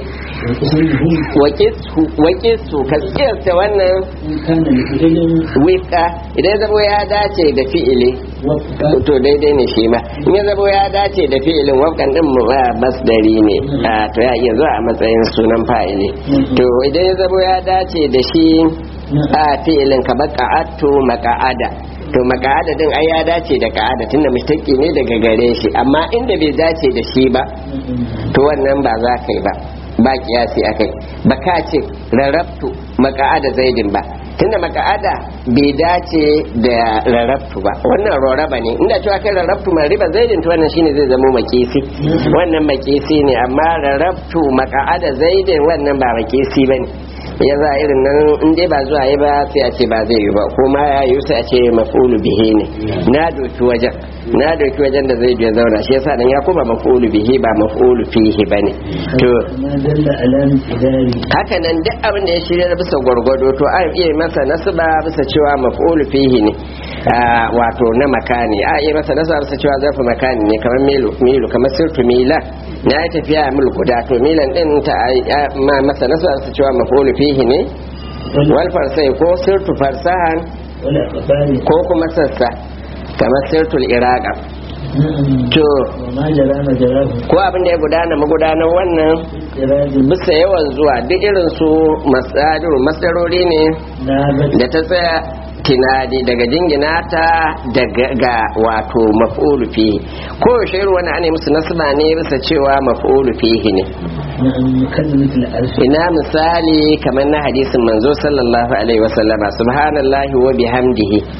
wakisu ka tsirta wannan إن كان لفعل wika idan ya zamo ya dace da fi'ili وفق to daidai ne shi ma in ya zamo ya dace da fi'ilin wafkan din mu ba masdari ne a to ya iya zuwa a matsayin sunan fa'ili to idan ya zamo ya dace da shi a fi'ilin kamar ka'attu maka'ada to maka'ada din ai ya dace da ka'ada tunda mustaqi ne daga gare shi amma inda bai dace da shi ba to wannan ba za ka yi ba ba kiyasi akai ba ka ce rarrabtu maka'ada zaidin ba tunda maka'ada bai dace da rarrabtu ba wannan rarraba ne inda cewa kai rarrabtu mai riba zaidin to wannan shine zai zama makisi wannan makisi ne amma rarrabtu maka'ada zaidin wannan ba makisi bane ya za irin nan in dai ba zuwa yi ba sai a ce ba zai yi ba kuma ya yi sai a ce maf'ulu bihi ne na doki wajen na doki wajen da zai ya zauna shi yasa dan ya kuma maf'ulu bihi ba maf'ulu fihi bane to ما دل على امتداره haka nan duk abin da ya shirya bisa gwargwado to an iya masa nasaba bisa cewa maf'ulu fihi ne Ah, wato na makani a iya masa nasaba bisa cewa zafi makani ne kamar milu milu kamar sirtu mila na yi tafiya mil guda to milan din ta ah, ma masa nasaba bisa cewa maf'ulu fihi ne wal farsai ko sirtu farsahan ولا أخبار ko kuma sassa kamar sirtul iraqa نعم to وما جرى مجراه ko abin da ya gudana magudanar wannan إراد bisa yawan zuwa duk irin su masadiru masdarori ne نابت da ta tsaya tinadi daga jingina ta daga ga wato maf'ulu fihi ko yaushe irin wani ana musu nasba ne bisa cewa maf'ulu fihi ne نعم كلمة العرش ina misali kamar na hadisin manzo sallallahu alaihi wasallama subhanallahi wa bihamdihi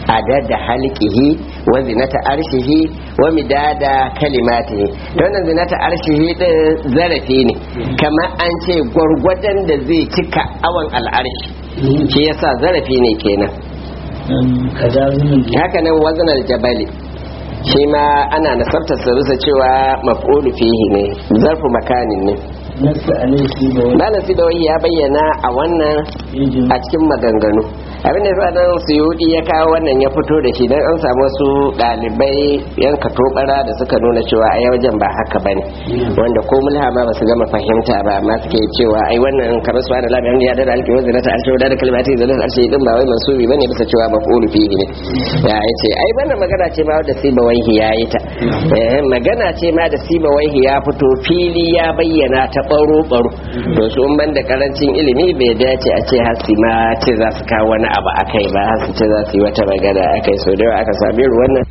adada halqihi wa zinata arshihi wa midada kalimatihi to wannan zinata arshihi din zarafi ne kamar an ce gwargwadon da zai cika awan al'arshi shi yasa zarafi ne kenan kaza zumin haka nan wazanar jabali shi ma ana nasartar sa bisa cewa maf'ulu fihi ne zarfu makanin ne nasu alaihi da wani malam sidawi ya bayyana a wannan yajin a cikin maganganu abin da yasa nan suyudi ya kawo wannan ya fito da shi dan an samu wasu dalibai yan katobara da suka nuna cewa ai wajen ba haka bane wanda ko mulha ma basu gama fahimta ba amma suke cewa ai wannan kamar su da labarin ya da alki wanda ta alki da kalmati da da alki din ba wai mansubi bane bisa cewa maf'ulu fihi ne ya yace ai wannan magana ce ma wadda siba waihi ya yi ta eh magana ce ma da siba waihi ya fito fili ya bayyana ta baro baro to su in ban da karancin ilimi bai dace a ce hasi ma ce za su kawo wani abu akai ba har su ce za su yi wata magana akai so da yawa aka sami irin wannan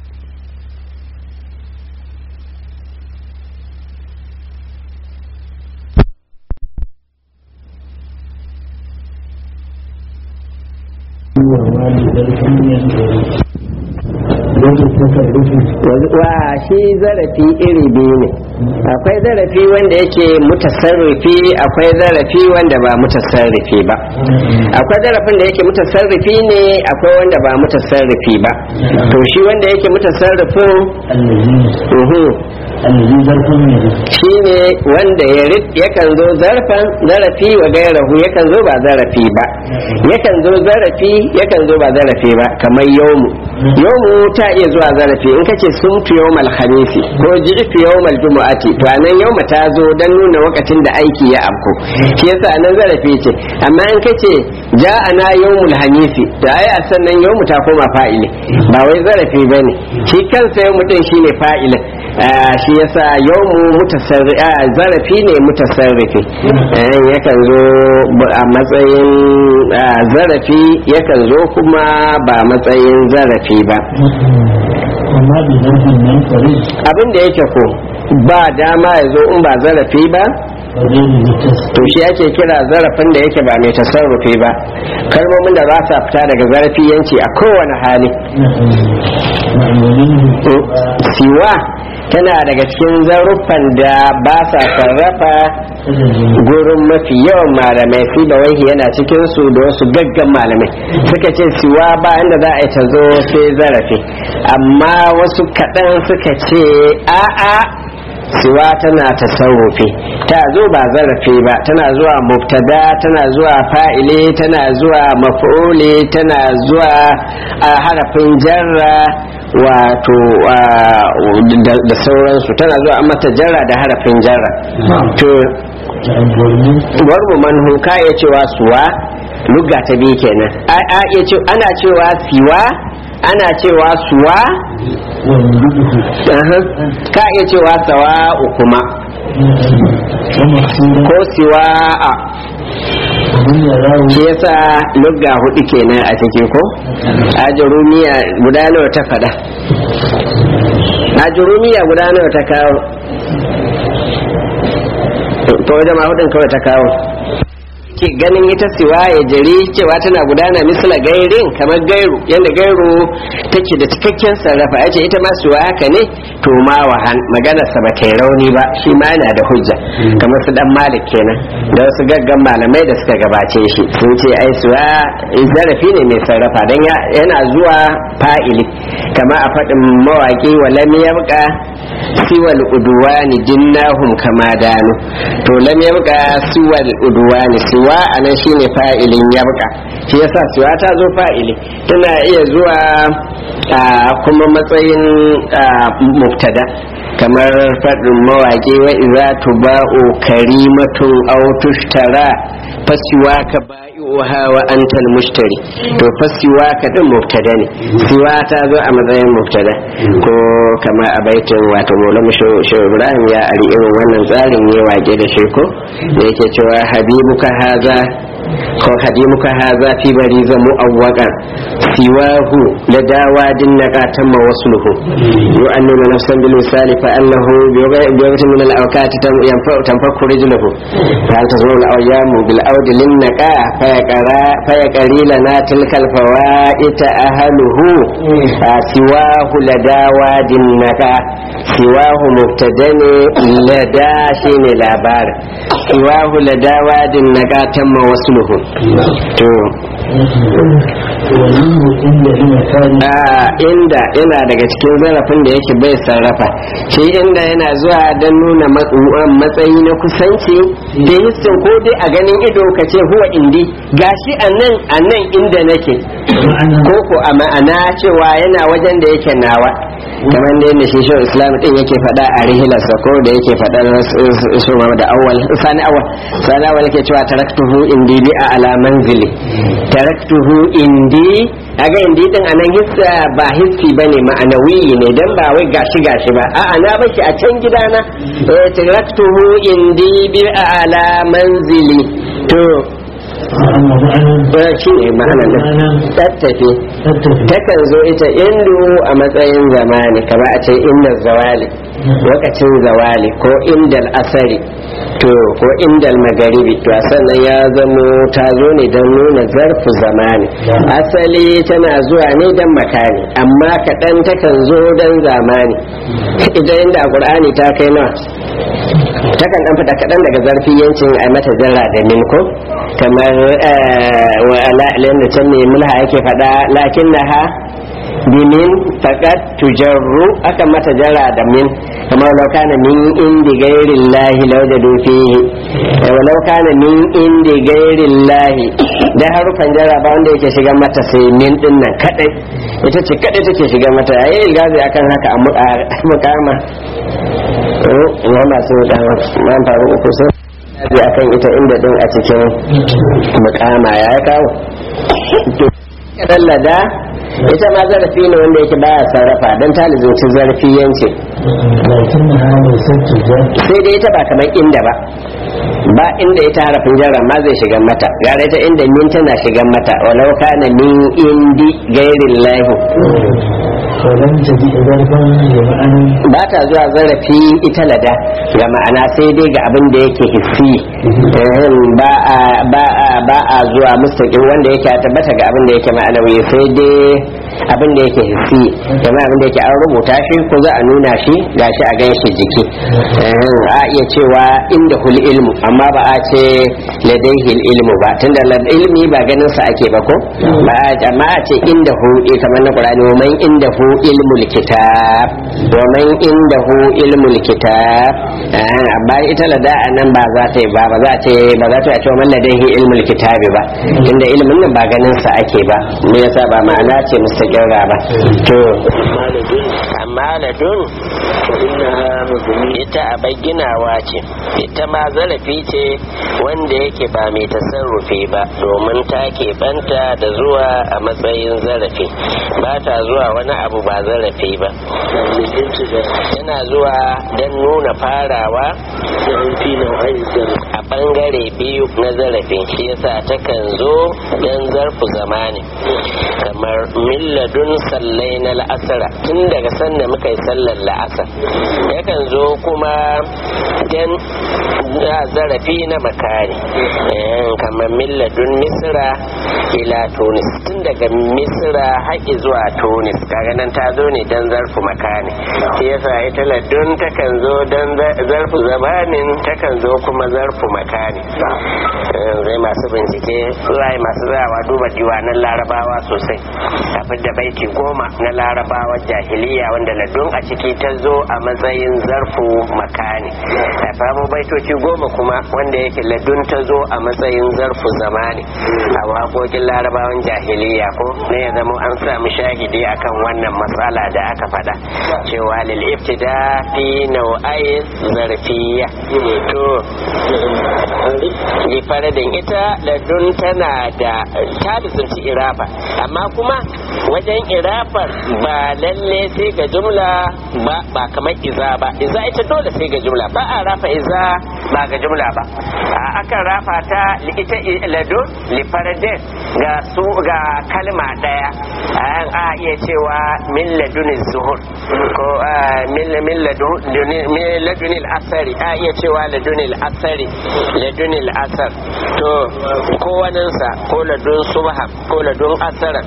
wani zarfin yin gari yadda ta karbi wa shi zarafi iri biyu ne akwai zarafi wanda yake mutasarrifi akwai zarafi wanda ba mutasarrifi ba akwai zarafin da yake mutasarrifi ne akwai wanda ba mutasarrifi ba to shi wanda yake mutasarrifin allazi uhu allazi zarfin yin shi ne wanda ya rid yakan zo zarfan zarafi wa gairahu yakan zo ba zarafi ba yakan zo zarafi yakan zo ba zarafi ba kamar yomu yomu ta iya zuwa zarafi in kace sumtu yawmal khamisi ko ji'tu yawmal jumu'ati to anan yawma ta zo dan nuna lokacin da aiki ya afko shi yasa anan zarafi ce amma in kace ja'ana yawmul hamisi da ai a sannan yawmu ta koma fa'ili ba wai zarafi bane shi kansa yawmu din shine fa'ilin Ah, shi yasa yawmu mutasarri ah, zarafi ne mutasarrifi Eh, yakan zo b- a matsayin ah, zarafi yakan zo kuma ba matsayin zarafi ba amma bi zarfin nan kare abin da yake ko ba dama ya zo in ba zarafi ba ba zai yi mutas to shi ake kira zarafin da yake ba mai tasarrufi ba kalmomin da ba sa fita daga zarafi yanci a kowane hali ma'amalin To, siwa tana daga cikin zaruffan da ba sa sarrafa gurin mafi yawan malamai fi da wahi yana cikin su da wasu gaggan malamai suka ce siwa ba inda za a yi ta zo sai zarafi amma wasu kaɗan suka ce a'a siwa tana tasarrufi ta zo ba zarafi ba tana zuwa mubtada tana zuwa fa'ile tana zuwa maf'uli tana zuwa a harafin jarra wato a, da da sauransu tana zuwa an mata jarra da harafin jarra to warmu manhu ka iya cewa suwa lugga ta biyu kenan a a iya ce ana cewa siwa ana cewa suwa aha. ka iya cewa sawa'u kuma ko siwa a shi yasa lugga hudu kenan a ciki ko ajurumiya guda nawa ta fada ajurumiya guda nawa ta kawo to wajen ma hudun kawai ta kawo ke ganin ita siwa ya jari cewa tana gudana misla gairin kamar gairu yadda gairu take da cikakken sarrafa ya ce ita ma siwa haka ne to ma wahan maganarsa ba ta yi rauni ba shi ma yana da hujja kamar su dan malik kenan da wasu gaggan malamai da suka gabace shi sun ce ai siwa zarafi ne mai sarrafa don yana zuwa fa'ili kama a faɗin mawaƙi wa lam yabqa siwal udwani dinnahum kama danu to lam yabqa siwal udwani siwa anan shine fa'ilin yabqa shi yasa siwa ta zo fa'ili tana iya zuwa a kuma matsayin a, mubtada kamar faɗin mawaƙi wa iza tuba'u karimatun aw tushtara fasiwa ka ba'i'uha wa antal mushtari to fasiwa ka din mubtada ne siwa ta zo a matsayin mubtada ko kama a baitin wato maulam shehu ibrahim ya ari irin wannan tsarin ya wake da shi ko da yake cewa habibuka haza ko hadimuka haza fi bari zamu awwaqa siwahu la dawadin naqatan ma wasluhu yu'annimu nafsan bil misali fa annahu bi waqtin min al awqati tanfaku rijluhu hal tazuru al awyamu bil awd lin naqa fa yaqra fa yaqri lana tilka al fawaita ahluhu siwahu la dawadin naqa siwahu mubtadani lada shine labarin siwahu la dawadin naqatan ma wasluhu to inda yana daga cikin zarafin da yake bai sarrafa shi inda yana zuwa don nuna matsayi na kusanci da hissin ko dai a ganin ido ka ce huwa indi gashi a nan a nan inda nake ko ko a ma'ana cewa yana wajen da yake nawa kamar da yadda shi shi islam din yake faɗa a rihilarsa ko da yake faɗa su da awal sani awal sani awal yake cewa taraktuhu indi bi a ala manzili taraktuhu indi aga indi din anan hissa ba hissi bane ma'anawi ne dan ba wai gashi gashi ba a'a na bashi a can gidana eh taraktuhu indi bi a ala manzili to shi ne ma'ana nan tattafe takan zo ita indu a matsayin zamani kama a ce inda zawali lokacin zawali ko indal asari to ko indal magaribi to sannan ya zamo ta zo ne don nuna zarfu zamani asali tana zuwa ne don makani amma kaɗan takan zo don zamani idan inda a ƙur'ani ta kai nawa takan ɗan fita kaɗan daga zarfi yancin a mata jarra da min ko kamar wa ala'ilin da can ne mulha yake faɗa lakin na ha bimin faƙat tujarru aka mata jara da min kamar walau kana min indi gairin lahi lau da fihi walau kana min indi gairin lahi da harufan jara ba wanda yake shiga mata sai min din nan kadai ita ce kadai take shiga mata yayi ilgazi akan haka a mukama ya masu mukama man faru uku sai bi akan ita inda din a cikin mukama ya kawo lada ita ma zarafi ne wanda yake baya sarrafa don ta lizinci zarafi yanci sai dai ita ba kamar inda ba ba inda ita harafin jarra ma zai shiga mata gara ita inda min tana shiga mata walau kana min indi gairin lahu ba ta zuwa zarafi ita lada ga ma'ana sai dai ga abin da yake hissi ba a zuwa mustaƙin wanda yake tabbata ga abin da yake ma'anawi sai dai abin da yake hissi kuma abin da yake an rubuta shi ko za a nuna shi gashi a gan shi jiki a iya cewa inda hul ilmu amma ba a ce ladaihi ilmu ba tunda ilmi ba ganin sa ake ba ko ba amma a ce inda hu kamar na qur'ani wa man inda hu ilmul kitab wa man inda hu ilmul kitab amma ita lada nan ba za ta yi ba ba za ta ba za ta ce man ladaihi ilmul kitabi ba tunda ilmin nan ba ganin sa ake ba me yasa ba ma'ana ce mustaqirra ba to amma ladun ita a ginawa ce ita ma zarafi ce wanda yake ba mai tasarrufi ba domin ta banta da zuwa a matsayin zarafi ba ta zuwa wani abu ba zarafi ba yana zuwa don nuna farawa a bangare biyu na zarafin shi yasa takan zo don zarfu zamani kamar milladun sallai na la'asara tun daga sanda muka yi sallar la'asar yakan zo kuma don zarafi na makari kamar milladun misira ila tunis tun daga misira haƙi zuwa tunis kaga nan ta zo ne don zarfu makani shi yasa ita ladun takan zo don zarfu zamanin takan zo kuma zarfu makani zai masu bincike zai masu zawa duba diwanan larabawa sosai a da baiti goma na larabawa jahiliya wanda ladun a ciki ta zo a matsayin zarfu makani a famu baitoci goma kuma wanda yake ladun ta zo a matsayin zarfu zamani a waƙoƙin larabawan jahiliya ko ne ya zama an samu shahidi akan wannan matsala da aka faɗa cewa lil iftida fi nau'ai zarfiya to yi faradin ita ladun tana da ta da irafa amma kuma wajen irafar ba lalle sai ga jumla ba ba kamar iza ba iza ita dole sai ga jumla ba a rafa iza ba ga jumla ba akan rafa ta ita ladun lifaradin ga su ga kalma daya an a iya cewa min ladunin zuhur ko min min ladunil asari a iya cewa ladunil asari ladunil asar to ko waninsa ko ladun subha ko ladun asara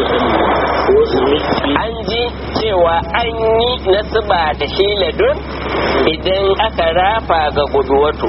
an ji cewa an yi nasiba da shi ladun idan aka rafa ga guduwatu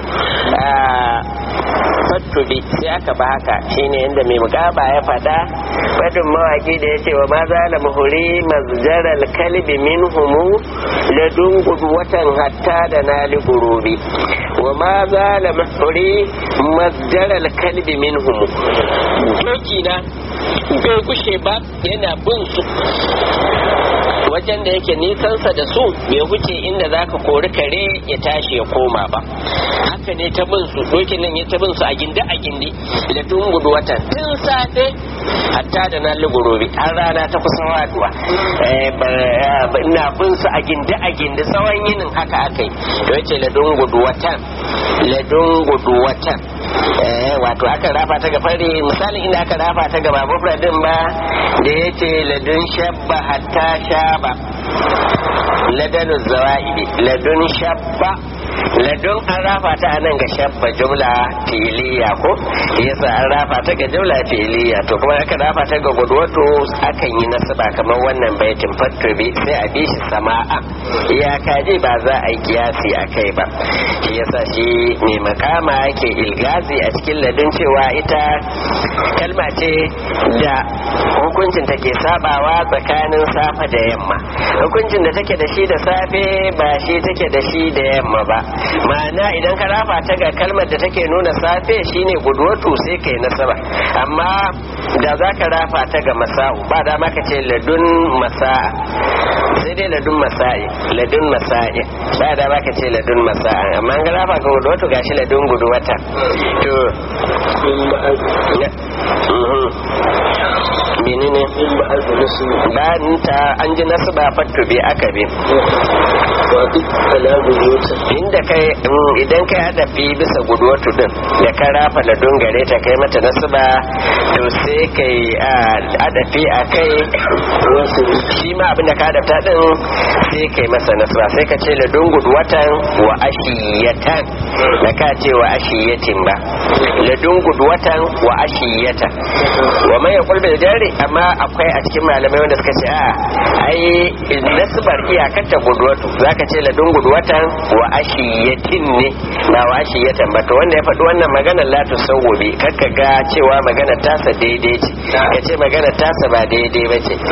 fattubi sai aka ba haka shine yadda mai mugaba ya fada fadin mawaki da ya ce wa maza la muhuri mazjaral kalbi min humu ladun guduwatan hatta da nali gurubi wa maza la muhuri mazjaral kalbi min humu doki na bai kushe ba yana bin su wajen da yake nisansa da su bai wuce inda za ka kori kare ya tashi ya koma ba haka ne ta bin su dokin nan ya ta bin su a gindi a gindi da tun gudu watan tun safe hatta da na lugorobi har rana ta kusan waduwa ina bin su a gindi a gindi tsawon yinin haka aka yi to yace ladun gudu watan ladun gudu watan wato aka rafa ta ga fari misalin inda aka rafa ta ga babu din ba da yace ladun shabba hatta shaba ladanu zawa'idi ladun shabba ladun an rafa ta nan ga shabba jumla filiya ko yasa an rafa ta ga jumla filiya to kuma aka rafa ta ga gudwato akan yi nasaba kamar wannan baitin fattobi sai a bi shi sama'a iyaka ji ba za a yi kiyasi a kai ba shi yasa shi mai makama yake ilgazi a cikin ladun cewa ita kalma ce da hukuncin take sabawa tsakanin safa da yamma hukuncin da take da shi da safe ba shi take da shi da yamma ba ma'ana idan ka rafa ta ga kalmar da take nuna safe shine gudwatu sai kai nasaba amma da za ka rafa ta ga masa'u ba dama ka ce ladun masa'a sai dai ladun masa'i ladun masa'i ba dama ka ce ladun masa'a amma an ga rafa ga gudwatu gashi ladun gudwata to menene bayan ta an ji nasu ba fattu bi aka bi inda kai idan kai hadafi bisa guduwatu din da ka rafa da dungare ta kai mata nasu ba to sai kai hadafi a kai shi ma abin da ka hadafta din sai kai masa nasu ba sai ka ce da dungudu watan wa ashiyatan da ka ce wa ashiyatin ba da dungudu watan wa ashiyatan wa mai ya kulbe jari amma akwai a cikin malamai wanda suka ce a ai nasbar iyakar ta guduwatu zaka ce ladun guduwatan wa ashiyatin ne ba wa ashiyatan ba to wanda ya faɗi wannan maganar la tu sawwabi kakka ga cewa maganar tasa daidai ce ka ce maganar tasa ba daidai ba ce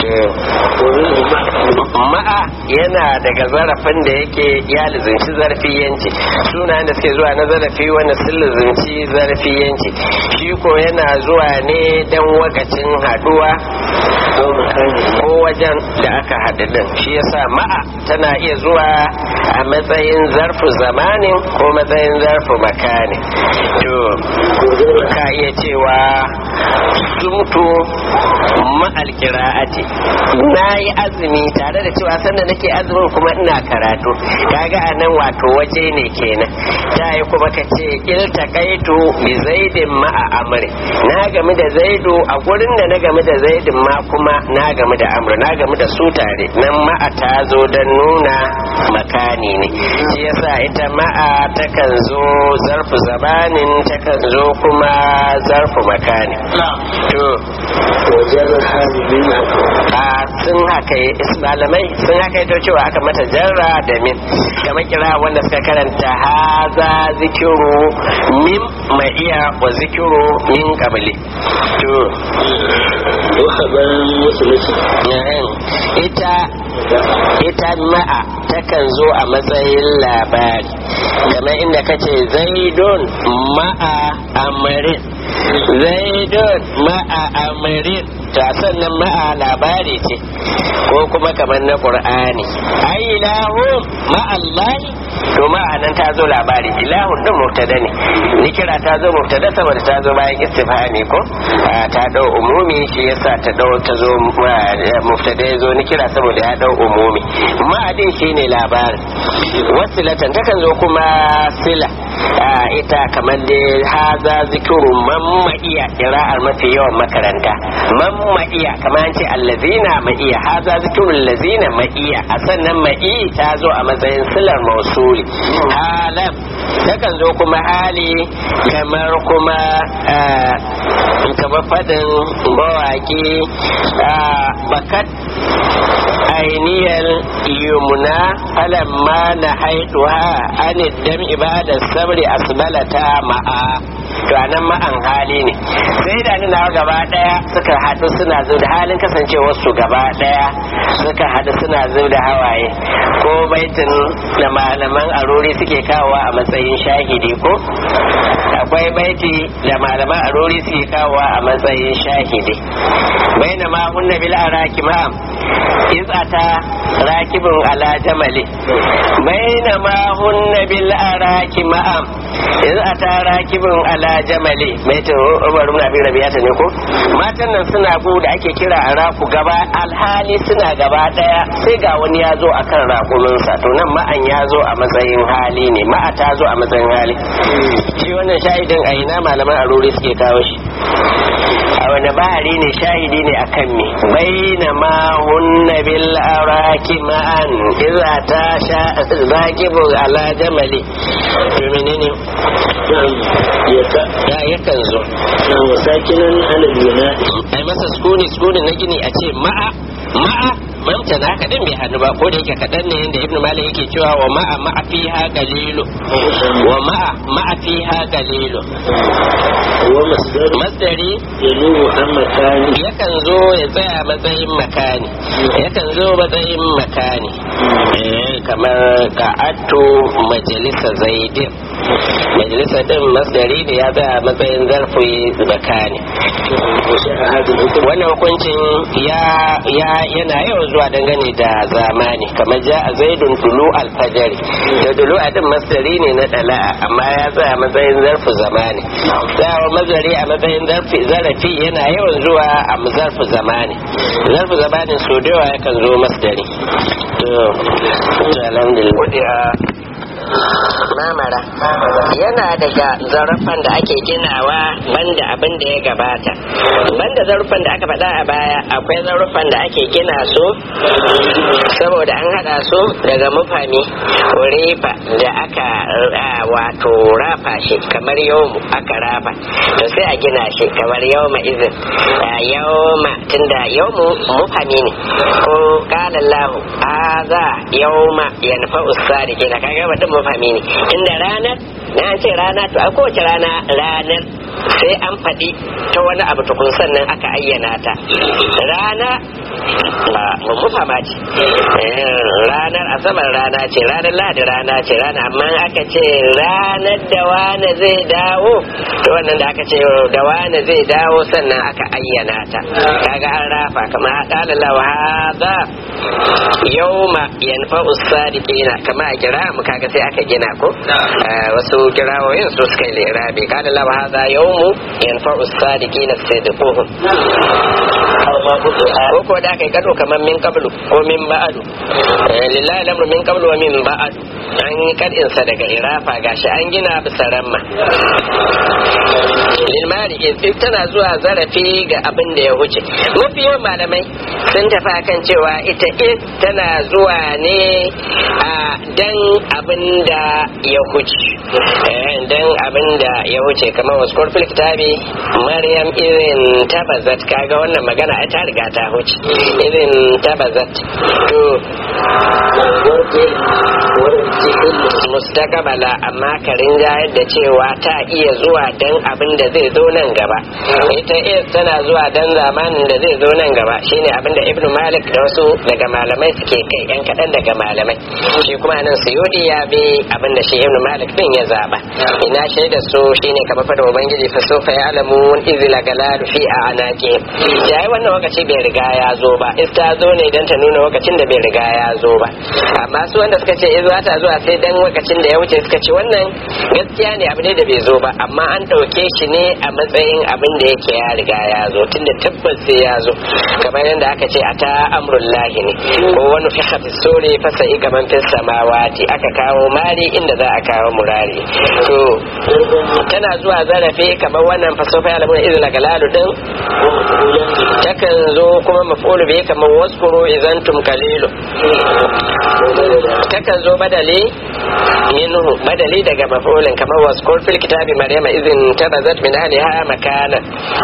ma'a yana daga zarafin da yake ya lizinci zarfiyanci sunayen da suke zuwa na zarafi wanda sun lizinci zarfiyanci shi ko yana zuwa ne dan wakacin haduwa ko wajen da aka haɗu din shi yasa ma'a tana iya zuwa a matsayin zarfu zamanin ko matsayin zarfu makani to ka iya cewa sumtu ma'al qira'ati na yi azumi tare da cewa sanda nake azumin kuma ina karatu kaga a nan wato waje ne kenan ta yi kuma ka ce iltaqaitu bi zaidin ma'a amri na game da zaidu a gurin da na game da zaidin ma kuma na game da amru na game da su tare nan ma'a ta zo don nuna makani ne shi yasa ita ma'a takan zo zarfu zamanin takan zo kuma zarfu makani to a sun haka malamai sun haka ito cewa aka mata jarra da min kamar kira wanda suka karanta haza zikiru min ma'iya wa zikiru min kabili to ita ita ma'a takan zo a matsayin labari kamar inda kace zaidun ma'a amarin zaidun ma'a amarin ta sannan ma'a labari ce ko kuma kamar na qur'ani ai ilahu ma'allahi to ma'anan ta zo labari ilahu din mubtada ne ni kira ta zo mubtada saboda ta zo bayan istifhami ko ta dau umumi shi yasa ta dau ta zo mubtada ya zo ni kira saboda ya dau umumi ma'adin shine labarin wasilatan takan zo kuma sila ita kamar da haza zikiru mamma iya kira'ar mafi yawan makaranta mamma iya kamar an ce allazina ma iya haza zikiru allazina ma iya a sannan ma ta zo a matsayin silar mausuli halam takan zo kuma hali kamar kuma kamar fadin mawaki bakat ainihiyar yumna falamma na haituha an dam ibada sabri asbalata ma'a to anan ma'an hali ne sai da nuna gaba daya suka haɗu suna zo da halin kasancewar su gaba daya suka haɗu suna zo da hawaye ko baitin da malaman arori suke kawowa a matsayin shahidi ko akwai baiti da malaman arori suke kawowa a matsayin shahidi bainama hunna bil araki ma'am iz ata rakibun ala jamali bainama hunna bil araki ma'am iz ata rakibun ala jamali mai to Umar ibn Abi Rabi'ata ne ko matan nan suna bu da ake kira araku gaba alhali suna gaba daya sai ga wani ya zo akan rakuminsa to nan ma'an ya zo a matsayin hali ne ma'a ta zo a matsayin hali shi wannan shahidin a ina malaman aruri suke kawo shi a wani bahari ne shahidi ne akan me baina ma hunna bil araki ma'an idza ta sha zakibu ala jamali to menene ya yakan zo wa sakinan alal yunadi ai masa sukuni sukuni na gini a ce ma'a ma'a mamta na kaɗan bai hannu ba ko da yake kaɗan ne yadda ibnu malik yake cewa wa ma'a ma'a fiha galilu wa ma'a ma'a fiha galilu wa masdar masdari yanubu an makani yakan zo ya tsaya matsayin makani yakan zo matsayin makani Eh, kamar ka'attu majalisa zaidin majalisa din masdari ne ya tsaya matsayin zarfi makani wannan hukuncin ya ya yana yawan zuwa dangane da zamani kamar ja a zaidun tulu alfajari da tulu a din masdari ne na dala'a amma ya tsaya matsayin zarfi zamani tsayawa mazari a matsayin zarfi zarafi yana yawan zuwa a zarfi zamani zarfi zamanin so da yawa yakan zo masdari to to alhamdulillah mamara yana daga zarafan da ake ginawa banda abin da ya gabata banda zarufan da aka faɗa a baya akwai zarufan da ake gina su saboda an haɗa su daga mufami rifa da aka ah, wato rafa shi kamar yawmu aka rafa to sai a gina shi kamar yawma izin Ah, yawma tunda yawmu mufami ne ko qala Allah hadha yawma yanfa'u sadiqina kaga mutum mafami ne inda ranar na an ce rana to a kowace rana ranar sai an faɗi ta wani abu tukun sannan aka ayyana ta rana ba mafama ce Eh, ranar asabar rana ce ranar ladi rana ce rana amma aka ce ranar da wane zai dawo to wannan da aka ce da wane zai dawo sannan aka ayyana ta kaga an rafa kamar qala Allah hadha yawma yanfa'u sadiqina kama a kira mu kaga sai aka gina ko Eh, wasu kirawoyin su suka yi lirabi qala Allah hadha yawmu yanfa'u sadiqina sidquhum ko ko da kai kado kamar min qablu ko min ba'du Eh, lillahi lamru min qablu wa min ba'du an yi kadin sa daga irafa gashi an gina bisa ramma lilmari in tana zuwa zarafi ga abin da ya wuce mafi yawan malamai sun tafi akan cewa ita in tana zuwa ne a dan abin da ya wuce Eh, dan abin da ya wuce kamar wasu kurfil kitabi maryam irin tabazat kaga wannan magana ai ta riga ta wuce irin tabazat to mustakabala amma ka rinjayar da cewa ta iya zuwa dan abin da zai zo nan gaba ita is tana zuwa dan zamanin da zai zo nan gaba shine abin da ibnu malik da wasu daga malamai suke kai yan kaɗan daga malamai shi kuma nan suyudi ya bi abin da shi ibnu malik din ya zaba ina shaida su shine kamar fada ubangiji fa sofa ya alamu izila galalu fi a anaki yayi wannan lokaci bai riga ya zo ba is ta zo ne dan ta nuna lokacin da bai riga ya zo ba amma su wanda suka ce iz za ta zuwa sai dan lokacin abin da ya wuce suka ce wannan gaskiya ne abu ne da bai zo ba amma an ɗauke shi ne a matsayin abin da yake ya riga ya zo tunda tabbas sai ya zo kamar yadda aka ce a ta amrullahi ne ko wani fi hafi sore fasa igaman fi samawati aka kawo mari inda za a kawo murari to tana zuwa zarafi kamar wannan fasofa ya lamuna izina galalu din takan zo kuma mafulu bai kamar waskuro izantum kalilu takan zo badali minhu badali daga mafulin kamar waskur fil kitabi maryama izin tabazat min ahliha makana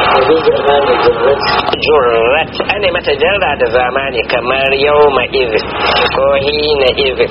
jurrat ane mata jarra da zamani kamar yawma izin ko hina izin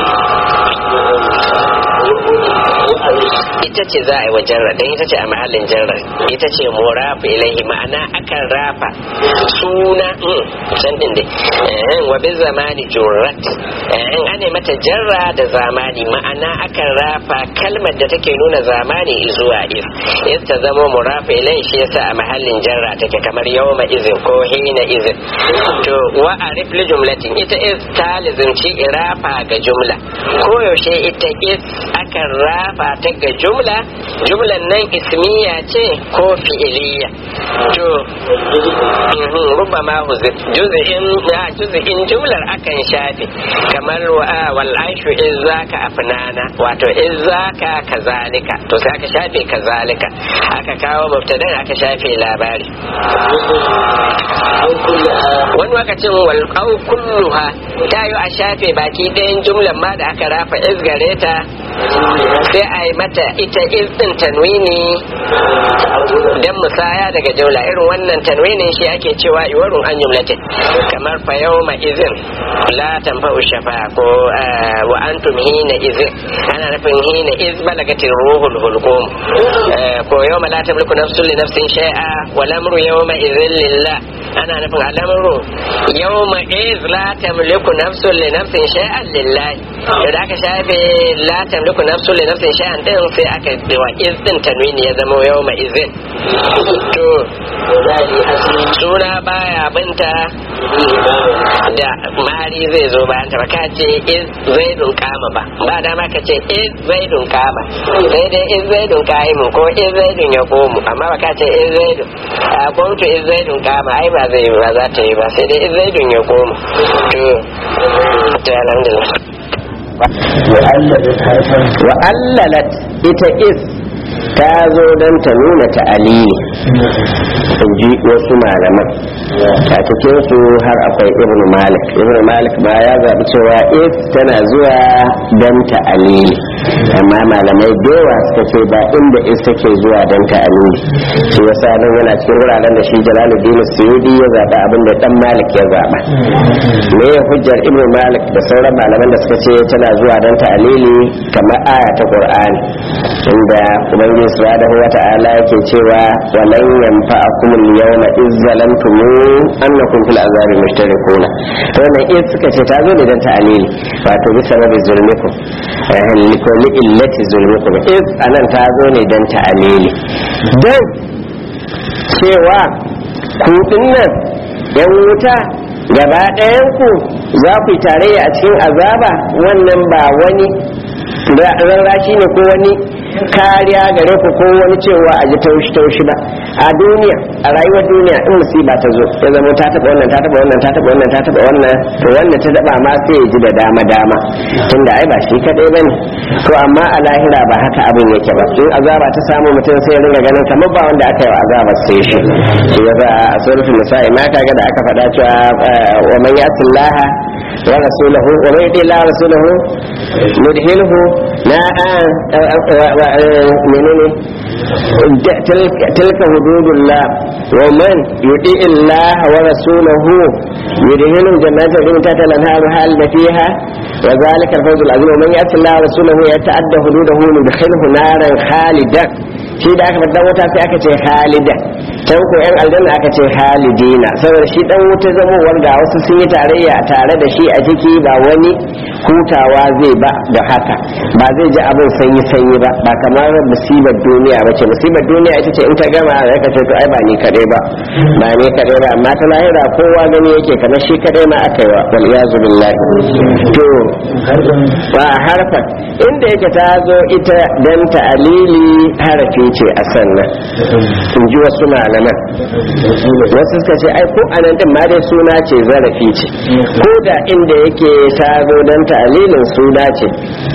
ita ce za a yi wa jarra don ita ce a mahallin jarra ita ce murafu ilaihi ma'ana akan rafa suna can din dai wa bin zamani jurrat in ane mata jarra da zamani ma'ana akan rafa kalmar da take nuna zamani zuwa iz iz ta zama murafu ilaihi shi yasa a mahallin jarra take kamar yawma izin ko hina izin to wa arif li jumlatin ita iz ta lizimci irafa ga jumla koyaushe ita iz akan rafa ta ga jumla jumlan nan ismiya ce ko fi'iliya to rubama huzif juz'in na juz'in jumlar akan shafe kamar wal aishu in zaka afnana wato in zaka kazalika to sai aka shafe kazalika aka kawo mubtadan aka shafe labari wani lokacin wal au kulluha ta yi a shafe baki ɗayan jumlan ma da aka rafa izgare ta sai a yi mata ita izin tanwini dan musaya daga jaula irin wannan tanwinin shi ake cewa iwarun an jumlatin kamar fa yawma izin la tanfa'u shafa ko wa antum hina izin ana nufin hina iz balagatir ruhul hulqum ko yawma la tamliku nafsun li nafsin shay'a wa lamru yawma izin lillah ana nufin al'amru yawma iz la tamliku nafsun li nafsin shay'an lillahi da aka shafe la tamliku nafsun li nafsin shay'an din sai aka wa iz din tanwini ya zama yawma izin to suna baya binta da mari zai zo bayan ta ka ce iz zaidun kama ba ba dama ka ce iz zaidun kama sai dai iz zaidun kaimu ko iz zaidun ya komu amma ba ka ce iz zaidun a kuntu iz zaidun kama ai ba zai ba za ta yi ba sai dai iz zaidun ya komu to ta alhamdulillah wa allalat ita is ta zo don ta nuna ta'alili in ji wasu malaman a cikin su har akwai ibn malik ibn malik ba ya zaɓi cewa is tana zuwa don ta'alili amma malamai dewa suka ce ba inda is take zuwa don ta'alili shi yasa nan yana cikin wuraren da shi jalaluddin suyudi ya zaɓa abin da dan malik ya zaɓa me ya hujjar ibn malik da sauran malaman da suka ce tana zuwa don ta'alili kamar aya ta qur'ani inda ubangiji subhanahu wa ta'ala yake cewa walan yanfa'akum al-yawma iz zalamtum annakum fil azabi mushtarikuna to wannan iz suka ce ta zo ne dan ta'alili wato bi sababi zulmikum eh likoli illati zulmikum iz anan ta zo ne dan ta'alili dan cewa ku dinnan yan wuta gaba ɗayan ku za ku yi tarayya a cikin azaba wannan ba wani rarrashi ne ko wani kariya gare ku ko wani cewa a ji taushi taushi ba a duniya a rayuwar duniya in musiba ta zo ya zama ta taba wannan ta taba wannan ta taba wannan ta taba wannan to wanda ta daba ma sai ya ji da dama dama tunda ai ba shi kadai bane to amma a lahira ba haka abin yake ba in azaba ta samu mutum sai ya ringa ganin kamar ba wanda aka yi wa azaba sai shi shi yasa a suratul nisa'i ma kaga da aka faɗa cewa wa man yasillaha wa rasulahu wa man yati la rasulahu mudhilhu na menene tilka hududullah wa man yuti Allah wa rasulahu yudhilu jannatin min tahtiha al-anhar halida fiha wa zalika al-fawz al-azim wa man yati Allah wa rasulahu yata'adda hududahu yudkhilhu naran khalidan shi da aka faɗa wata sai aka ce khalidan can ko yan aljanna aka ce halidina saboda shi dan wuta zamowar ga wasu sun yi tarayya tare da shi a ciki ba wani hutawa zai ba da haka ba zai ji abin sanyi sanyi ba ba kamar musibar duniya ba ce musibar duniya ita ce in ta gama da ka ce to ai ba ni kadai ba ba ni kadai ba amma ta lahira kowa gani yake kamar shi kadai ma aka yi wa wal iyazu billahi to ba harfa inda yake ta zo ita dan ta'alili harafi ce a sannan in ji wasu malaman wasu suka ce ai ko anan din ma dai suna ce zarafi ce ko da inda yake ta zo dan ta'alilin suna ce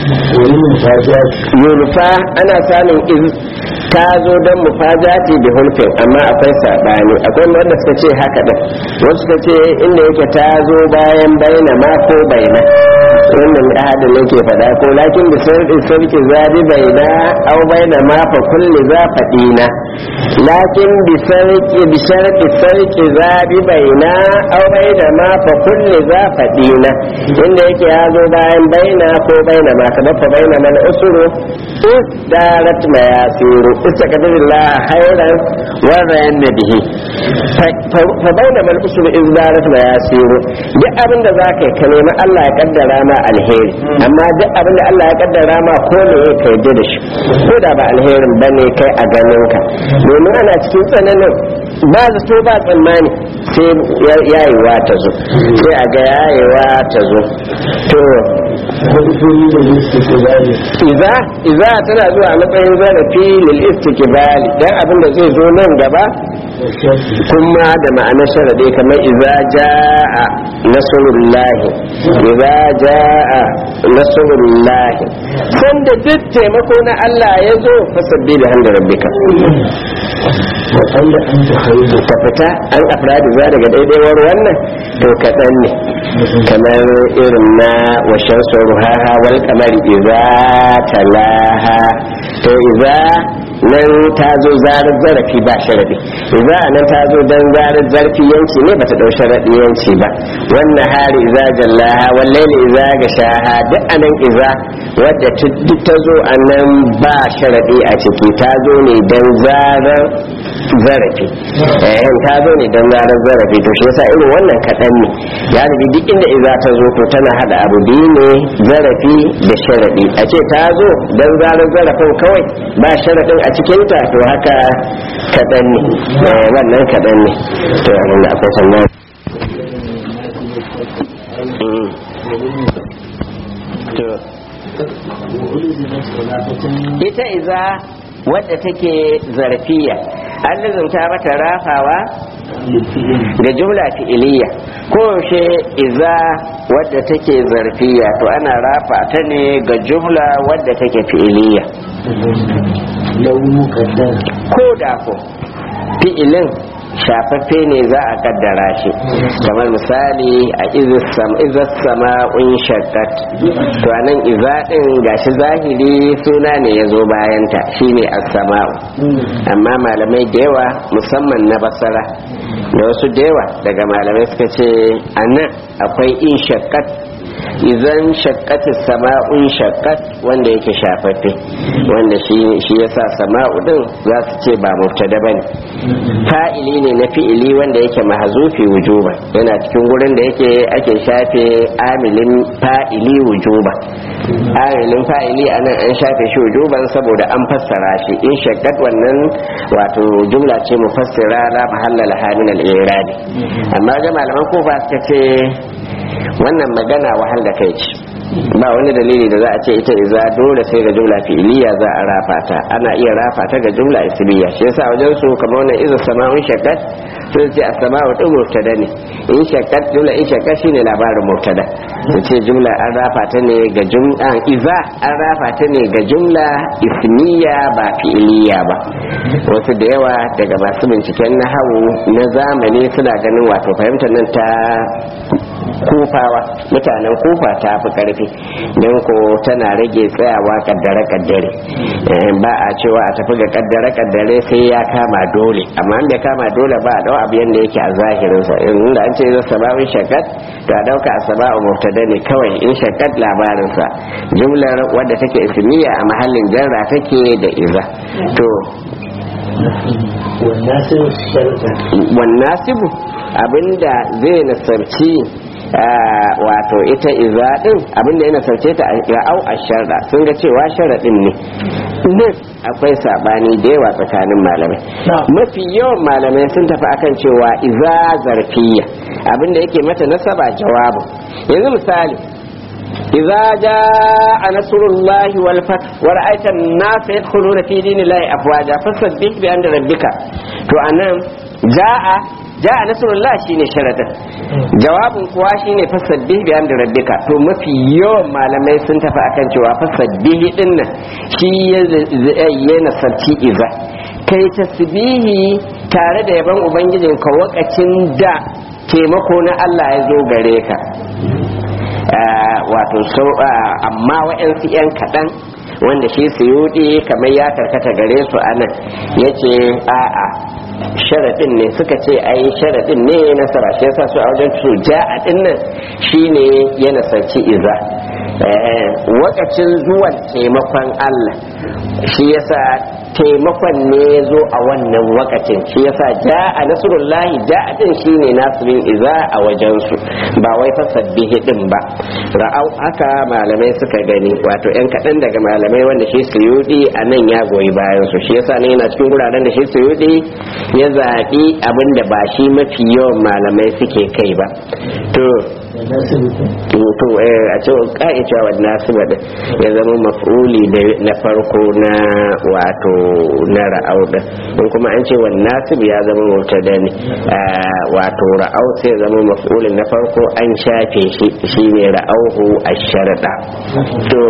yulfa ana samun iz ta zo don mufajati da hulfin amma akwai saɓani akwai wanda suka ce haka da wasu suka ce inda yake ta zo bayan baina ma ko baina wannan ahadin yake faɗa ko lakin da sarki sarki zabi baina au baina ma fa kulli za faɗina lakin bi sarki bi sarki sarki zabi baina au baina ma fa kulli za faɗina inda yake ya zo bayan baina ko baina ma kamar fa baina man usuru darat mayasiru istaqdirillah khairan wa rayna bihi fa baina man usuru in darat mayasiru duk abin da zaka yi ka nemi Allah ya kaddara ma alheri amma duk abin da Allah ya kaddara ma ko ne ka yarda da shi ko da ba alherin bane kai a ganin ka domin ana cikin tsananin ba zato ba tsammani sai yayewa ta zo sai a ga yayewa ta zo to iza iza tana zuwa a matsayin zarafi lil istiqbali dan abin da zai zo nan gaba kuma da ma'anar sharade kamar iza jaa nasrullahi iza jaa nasrullahi sanda duk taimako na Allah ya zo fasabbi da hamdi rabbika ka fita an afradi za daga daidaiwar wannan to kaɗan ne kamar irin na washen ruhaha wal kamar iza talaha to iza nan ta zo zarar zarafi ba sharadi iza nan ta zo dan zarar zarfi yanci ne bata dau sharadi yanci ba wannan hari iza jallaha wallahi iza ga shaha duk anan iza wadda duk ta zo anan ba sharadi a ciki ta zo ne dan zarar zarafi eh ta zo ne dan zarar zarafi to shi yasa irin wannan kadan ne galibi duk inda iza ta zo to tana hada abu biyu ne zarafi da sharadi a ce ta zo dan zarar zarafin kawai ba sharadin a cikinta to haka kadan ne wannan kadan ne to abin da akwai sannan ita iza wadda take zarfiya an lizunta mata rafawa ga jumla fi'iliya ko yaushe iza wadda take zarfiya to ana rafa ta ne ga jumla wadda take fi'iliya ko da ko fi'ilin shafaffe ne za a kaddara shi kamar misali a izas sama'un shakkat to anan iza din gashi zahiri suna ne ya zo bayanta shine as-sama'u amma malamai da yawa musamman na basara da wasu da yawa daga malamai suka ce anan akwai in shakkat idan shakkati sama'un shakkat wanda yake shafaffe wanda shi yasa sama'u din za su ce ba mubtada bane fa'ili ne na fi'ili wanda yake mahzufi wujuba yana cikin gurin da yake ake shafe amilin fa'ili wujuba amilin fa'ili anan an shafe shi wujuban saboda an fassara shi in shakkat wannan wato jumla ce mufassira la mahalla laha min al-i'rab amma ga malaman kufa suka ce wannan magana wahal da kai ce ba wani dalili da za a ce ita iza dole sai ga jumla fi'iliya za a rafa ta ana iya rafa ta ga jumla ismiya shi yasa wajen su kamar wannan iza sama'un shakkat sun ce a sama'u din mubtada ne in shakkat jumla in shakkat shine labarin mubtada su ce jumla an rafa ta ne ga jumla iza an rafa ta ne ga jumla ismiya ba fi'iliya ba wasu da yawa daga masu binciken nahawu na zamani suna ganin wato fahimtar nan ta kufawa mutanen kufa ta fi karfi don ko tana rage tsayawa kaddare kaddare ba a cewa a tafi ga kaddare kaddare sai ya kama dole amma an bai kama dole ba a dau abu yanda yake a zahirinsa inda an ce zai sababin shakat to a dauka a saba'u mubtada ne kawai in shakat labarinsa jumlar wadda take ismiya a mahallin jarra take da iza to والناس شرطا wannasibu abinda zai nasarci ah, wato ita iza din abinda ya nasarce ta ra'au a sharda sun ga cewa sharadin ne nan akwai sabani da yawa tsakanin malamai mafi yawan malamai sun tafi akan cewa iza zarfiya abinda yake mata nasaba jawabu yanzu misali إذا جاء نصر الله والفتح ورأيت الناس يدخلون في دين الله أفواجا فسبح بأمر ربك تو أنا جاء جاء نصر الله شيني شرطا jawabin kuwa shine fasabbih bi amri rabbika to mafi yawan malamai sun tafi akan cewa fasabbih din nan shi ya nasarci iza kai tasbihi tare da yaban ubangijinka wakacin da taimako na Allah ya zo gare ka wato sau amma wa'yansu 'yan kaɗan wanda shi suyudi kamar ya karkata gare su a nan ya ce a'a sharaɗin ne suka ce ai sharaɗin ne nasara shi yasa su a wajen su ja'a ɗin nan shine ya nasarci iza wakacin zuwan taimakon Allah shi yasa taimakon ne ya zo a wannan wakacin shi yasa ja'a nasrullahi ja'a din shine nasirin iza a wajensu ba wai fasabbihi din ba ra'au haka malamai suka gani wato yan kaɗan daga malamai wanda shi suyudi a nan ya goyi bayan su shi yasa ne yana cikin guraren da shi suyudi ya zaɓi abin da ba shi mafi yawan malamai suke kai ba to to a ce ka'i cewa wannan su ya zama maf'uli na farko na wato na ra'au din in kuma an ce wannan su ya zama mubtada ne wato ra'au sai zama maf'ulin na farko an shafe shi shine ra'auhu ash-sharda to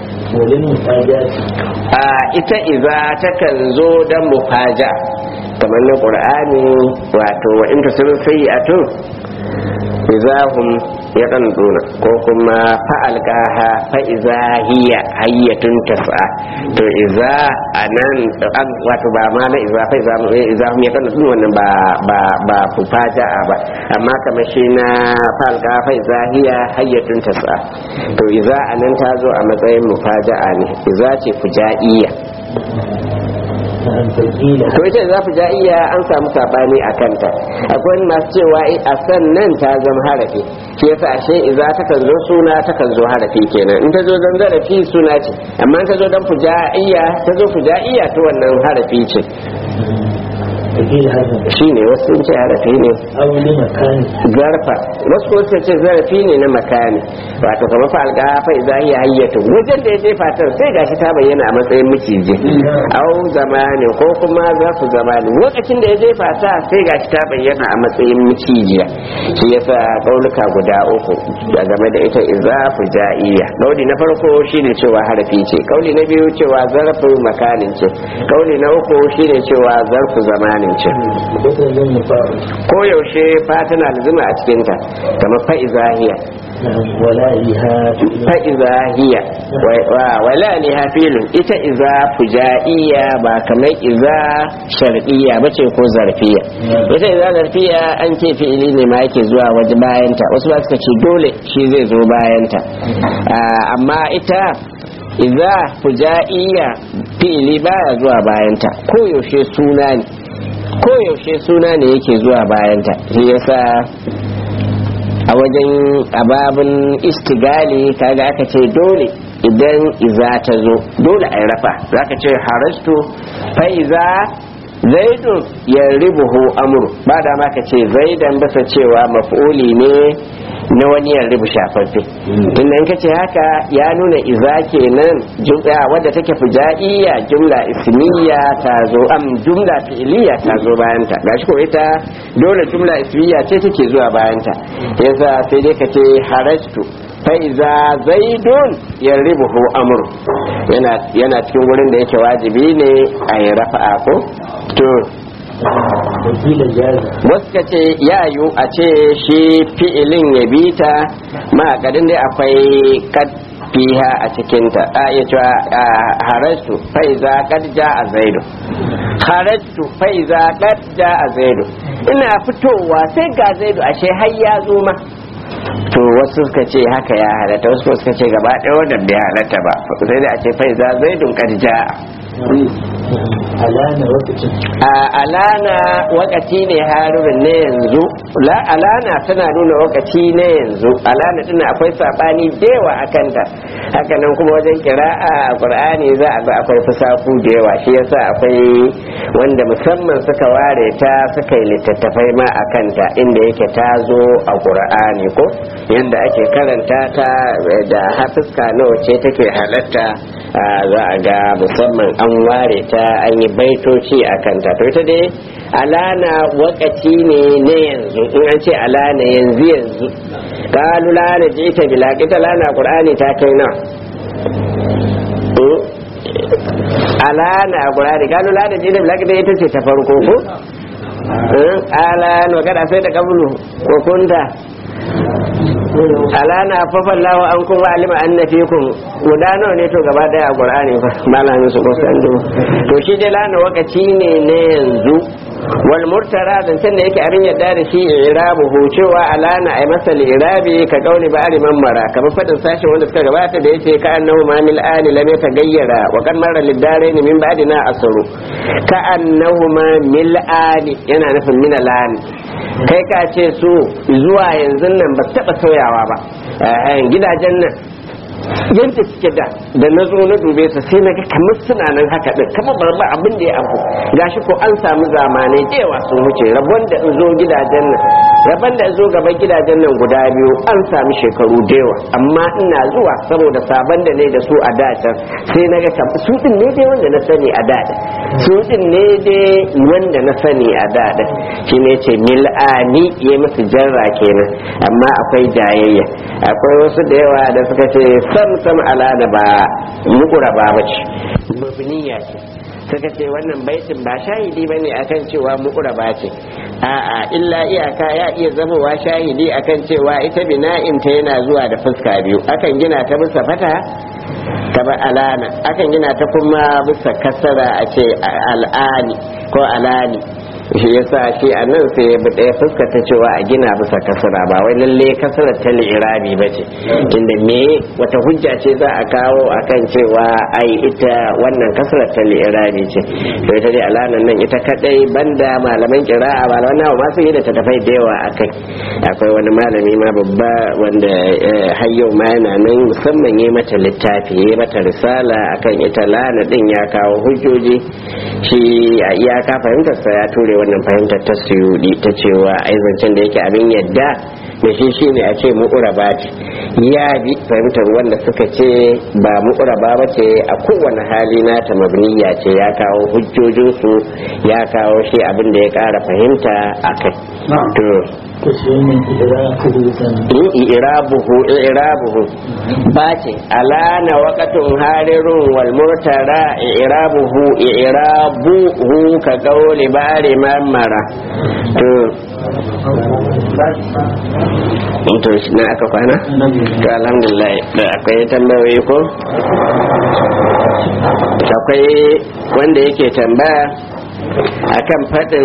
a ita iza takan zo dan mufaja kamar na qur'ani wato wa in tusiru sayyi'atu izahum ya duna ko kuma fa'alqaha fa iza hiya hayyatun tas'a to iza anan an wato ba ma na iza fa iza izahum ya duna wannan ba ba ba fufaja'a ba amma kamar shi na fa'alqa fa iza hiya hayyatun tas'a to iza anan ta zo a matsayin mufaja'a ne iza ce fujaiya to ita za ja iya an samu sabani a kanta akwai masu cewa a sannan ta zama harafi shi yasa ashe iza ta kan zo suna ta kan zo harafi kenan in ta zo dan zarafi suna ce amma ta zo dan fujaiya ta zo fujaiya to wannan harafi ce shi ne wasu sun ce harafi ne zarfa wasu kuma sun ce zarafi ne na makani wato kamar fa alga fa idza hiya hayyatu wajen da ya jefa ta sai gashi ta bayyana a matsayin miciji au zamani ko kuma zarfu zamani lokacin da ya jefa ta sai gashi ta bayyana a matsayin micijiya shi yasa kauluka guda uku da game da ita idza fujaiya kauli na farko shine cewa harafi ce kauli na biyu cewa zarfu makanin ce kauli na uku shine cewa zarfu zamani ce ko yaushe fa tana lazima a cikinta kamar fa'izahiya fa'izahiya wala liha filin ita iza fujaiya ba kamar iza shar'iyya ba ce ko zarfiya ita iza zarfiya an ce fi'ili ne ma yake zuwa waje bayanta wasu ba suka ce dole shi zai zo bayanta amma ita iza fujaiya fi'ili baya zuwa bayanta ko yaushe suna ne koyaushe suna ne yake zuwa bayanta shi yasa a wajen ababin istigali kaga aka ce dole idan iza ta zo dole a rafa za ka ce harastu fa iza zaidun ya ribuhu amuru ba da ma ka ce zaidan basa cewa maf'uli ne na wani yan rubu shafaffe inda in kace haka ya nuna iza kenan jumla wadda take fujaiya jumla ismiya ta zo am jumla fi'liya ta zo bayan ta gashi ko ita dole jumla ismiya ce take zuwa bayan ta yasa sai dai kace harastu fa iza zaidun yarribuhu amru yana yana cikin wurin da yake wajibi ne a yi rafa'a ko to wasu ka ce ya yiwu a ce shi fi'ilin ya bi ta ma'akadin dai akwai kad fiha a cikinta a iya cewa harastu faiza kad ja a zaidu harastu faiza kad ja a zaidu ina fitowa sai ga zaidu ashe har ya zo ma to wasu suka ce haka ya halatta wasu suka ce gaba ɗaya wadda bai halatta ba sai da a ce faiza zaidun kad ja'a alana lokacin a alana wakati ne harurin ne yanzu la alana tana nuna wakati ne yanzu alana din akwai sabani dewa a kanta haka nan kuma wajen kira'a a qur'ani za a ga akwai fusaku da yawa shi yasa akwai wanda musamman suka ware ta suka yi littattafai ma a kanta inda yake ta zo a qur'ani ko yanda ake karanta ta da hafiska nawa ce take halatta za a ga musamman an ware ta an yi baitoci a kanta to ita dai alana wakati ne na yanzu in an ce alana yanzu yanzu kalu lana ji ita bila ita lana qur'ani ta kai nawa alana qur'ani kalu lana ji ita bila ita ce ta farko ko alana kada sai da kabulu ko kunta alana fafan lawa an kuma alima an na fikun guda nawa ne to gaba daya a qur'ani fa malamin su ko san to shi dai lana wakaci ne na yanzu wal murtara dan san da yake abin yadda da shi irabu hu cewa alana ay masal irabi ka kauli ba aliman mara kamar fadin sashi wanda suka gabata da yace ka annahu ma mil ani lam yatagayyara wa kan mara lidarain min ba'dina asru ka annahu ma mil ani yana nufin min alani kai ka ce su zuwa yanzu nan ba taba sauyawa ba gidajen nan yadda suke da da na zo na dube su sai na ga kamar suna nan haka din kamar ba ba abin da ya abu gashi ko an samu zamanai da yawa sun wuce rabon da in zo gidajen nan rabon da in zo gaban gidajen nan guda biyu an sami shekaru da yawa amma ina zuwa saboda sabon da ne da su a da can sai na ga kamar su din ne dai wanda na sani a da su din ne dai wanda na sani a da shi ne ce mil'ani ya musu jarra kenan amma akwai jayayya akwai wasu da yawa da suka ce sam sam al'ada ba mukura ba bace mabniya ce suka ce wannan baitin ba shahidi bane akan cewa mukura ba ce a'a illa iyaka ya iya zamowa shahidi akan cewa ita bina'in ta yana zuwa da fuska biyu akan gina ta bisa fata kaba alana akan gina ta kuma bisa kasara a ce al'ani ko alani shi yasa shi a nan sai ya ɗaya fuskata cewa a gina bisa kasara ba wai lalle kasara ta li'irabi ba ce inda me wata hujja ce za a kawo akan cewa ai ita wannan kasara ta li'irabi ce to ita dai alanan nan ita kadai banda malaman kira'a malaman nawa ma sun yi da ta tafai da yawa akai akwai wani malami ma babba wanda har yau ma yana nan musamman yi mata littafi yi mata risala akan ita lana din ya kawo hujjoji shi a iyaka fahimtarsa ya ture wannan fahimtar ta suyudi ta cewa ai zancen da yake abin yadda da shi shine a ce mu'uraba ce ya bi fahimtar wanda suka ce ba mu'uraba ba ce a kowane hali nata mabniya ce ya kawo hujjojinsu ya kawo shi abin da ya kara fahimta a kai to ko shi ne idan ka rubuta in irabuhu irabuhu ba ce alana waqatun harirun wal murtara irabuhu irabuhu ka qawli bari mamara to to shi na aka kwana to alhamdulillah da akwai tambayoyi ko akwai wanda yake tambaya akan faɗin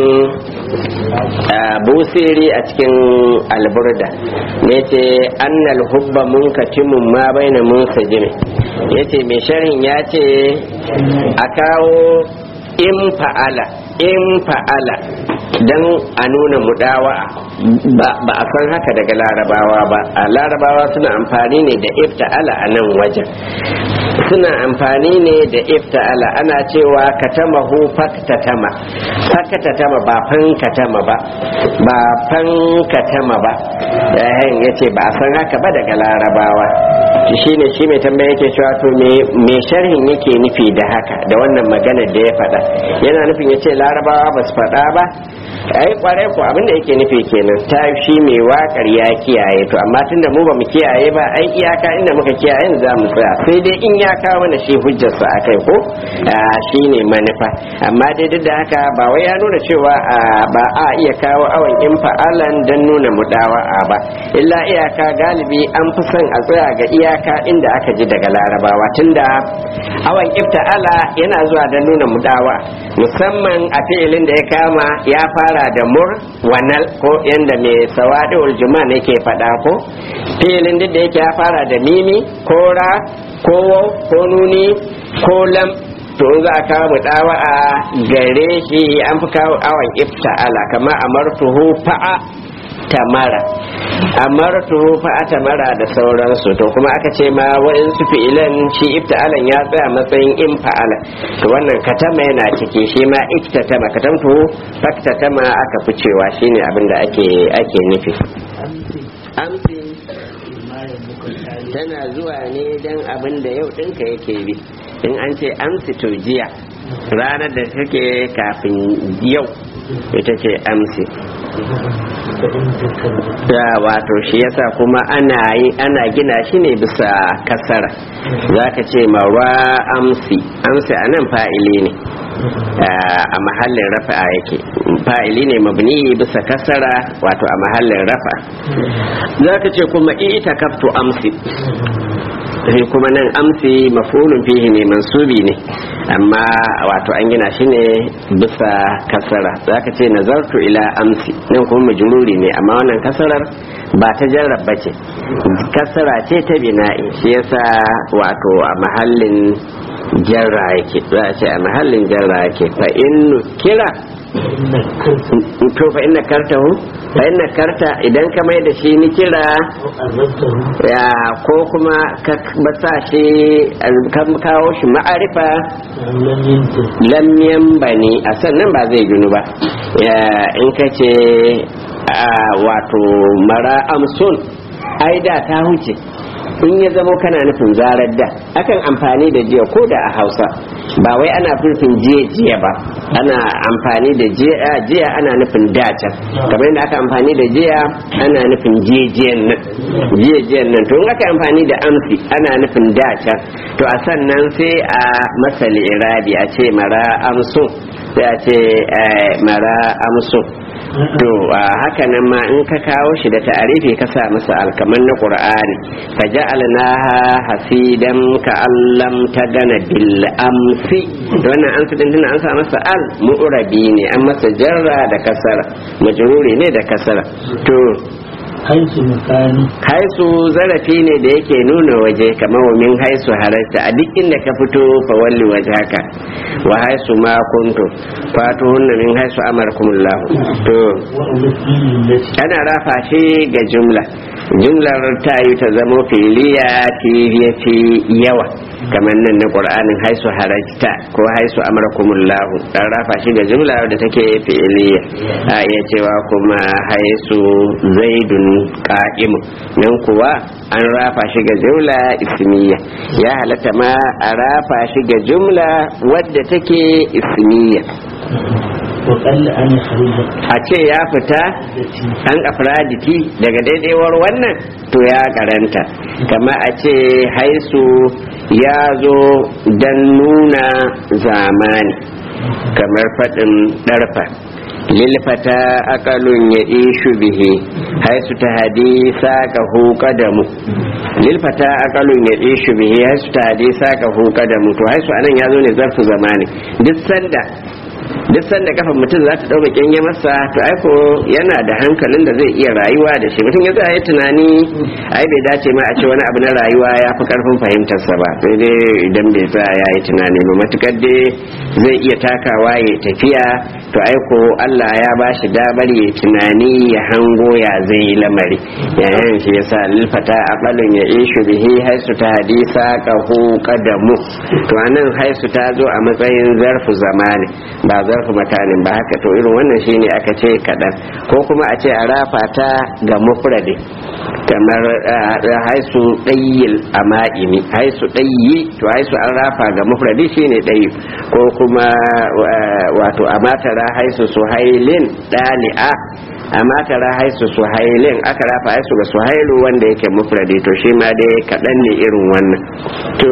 busiri a cikin alburda ne ce annal hubba munkatimun ma baina munsajimi ya ce mai sharhin ya ce a kawo in fa'ala in fa'ala don a nuna mudawa ba a san haka daga larabawa ba a larabawa suna amfani ne da ifta'ala a nan wajen suna amfani ne da ifta'ala ana cewa katamahu faktatama faktatama ba fankatama ba ba fankatama ba yayin yace ba a san haka ba daga larabawa shine shi mai tambaya yake cewa to me sharhin yake nufi da haka da wannan magana da ya faɗa yana nufin yace larabawa ba su faɗa ba ai kwarai ko abinda yake nufi kenan ta shi mai wakar ya kiyaye to amma tunda mu ba mu kiyaye ba ai iyaka inda muka kiyaye za mu tsaya sai dai in ya kawo mana shi hujjarsa akai ko shi ne manufa amma dai duk da haka ba wai ya nuna cewa ba a iya kawo awon in fa'alan don nuna mudawa'a ba illa iyaka galibi an fi son a tsaya ga iyaka inda aka ji daga larabawa tunda awon ifta'ala yana zuwa don nuna mudawa musamman a fi'ilin da ya kama ya fara da mur wanal ko yanda mai sawadul juma ne ke faɗa ko fi'ilin duk da yake ya fara da mimi ko ra ko ko nuni ko lam to in za a kawo mudawa'a gare shi an fi kawo awan ifta'ala kamar amartuhu fa'a tamara amartuhu fa'a tamara da sauransu to kuma aka ce ma wa'insu fi'ilan shi ifta'alan ya tsaya matsayin in fa'ala to wannan katama yana ciki shi ma iktatama katamtu faktatama aka fi cewa shine abin da ake ake nufi amsi tana zuwa ne don abin da yau ɗinka yake bi in an ce amsi to jiya ranar da take kafin yau ita ce amsi da wato shi yasa kuma ana yi ana gina shi ne bisa kasara za ka ce mawa amsi amsi a nan fa'ili ne a mahallin rafa'a yake fa'ili ne mabni bisa kasara wato a mahallin rafa za ka ce kuma ita kaftu amsi sai kuma nan amsi mafulun fihi ne mansubi ne amma wato an gina shi ne bisa kasara za ka ce nazartu ila amsi nan kuma majururi ne amma wannan kasarar ba ta jarraba ce kasara ce ta bina'i shi yasa wato a mahallin jarra yake za a ce a mahallin jarra yake fa in kira to fa inna kartahu fa inna karta idan ka mai da shi ni kira ya ko kuma ka basa shi ka kawo shi ma'arifa lamyan bani a sannan ba zai ginu ba in ka ce wato mara amsun ai da ta huce in ya zamo kana nufin zarar da akan amfani da jiya ko da a hausa ba wai ana furfin jiya jiya ba ana amfani da jiya ana nufin dacan kamar yadda aka amfani da jiya ana nufin jiyan nan jiyan nan to in aka amfani da amsi ana nufin dacan to a sannan sai a masali irabi a ce mara amsu sai a ce mara amsu to haka nan ma in ka kawo shi da ta'arifi ka sa masa alkaman na qur'ani fa ja'alnaha hasidan ka allam tagana bil amsi to wannan an din tana an sa masa al mu'rabi ne an masa jarra da kasara majruri ne da kasara to haisu makani haisu zarafi ne da yake nuna waje kamar wa min haisu harasta a duk inda ka fito fa walli wajhaka wa haisu ma kuntu fatu hunna min haisu amarkumullah to wa ulfiyyin lati ana rafa shi ga jumla jumlar ta yi ta zamo filiya ya fi yawa kamar nan na qur'anin haisu harajta ko haisu amarkumullah dan rafa shi ga jumla da take fi'iliya a iya cewa kuma haisu zaidun qa'imun nan kuwa an rafa shi ga jumla ismiya ya halatta ma a rafa shi ga jumla wadda take ismiya wa qalla an yakhruja a ce ya fita an afraditi daga daidaiwar wannan to ya karanta kama a ce haisu ya zo don nuna zamani kamar faɗin ɗarfa lilfata akalun ya ishu bihi haisu ta hadisa ka huka da mu lilfata akalun ya ishu bihi haisu ta hadisa ka huka da mu to haisu anan ya zo ne zarfu zamani duk sanda duk sanda kafan mutum za ta ɗauka kyange masa to aiko yana da hankalin da zai iya rayuwa da shi mutum ya za yi tunani ai bai dace ma a ce wani abu na rayuwa ya fi karfin fahimtarsa ba sai dai idan bai tsaya ya yi tunani ba matukar dai zai iya takawa ya tafiya to aiko Allah ya ba shi damar ya tunani ya hango ya zai yi lamari yayin shi yasa lilfata aqalun ya ishu bihi haisu ta hadisa qahu qadamu to anan haisu ta zo a matsayin zarfu zamani ba zarfu makanin ba haka to irin wannan shine aka ce kaɗan ko kuma a ce a rafa ta ga mufradi kamar ah, haisu ɗayyil a ma'imi haisu ɗayyi to haisu an rafa ga mufradi shine ɗayyi ko kuma ah, wato a matara haisu suhailin ɗali'a a matara haisu suhailin aka rafa haisu ga suhailu wanda yake mufradi to shi ma dai kaɗan ne irin wannan to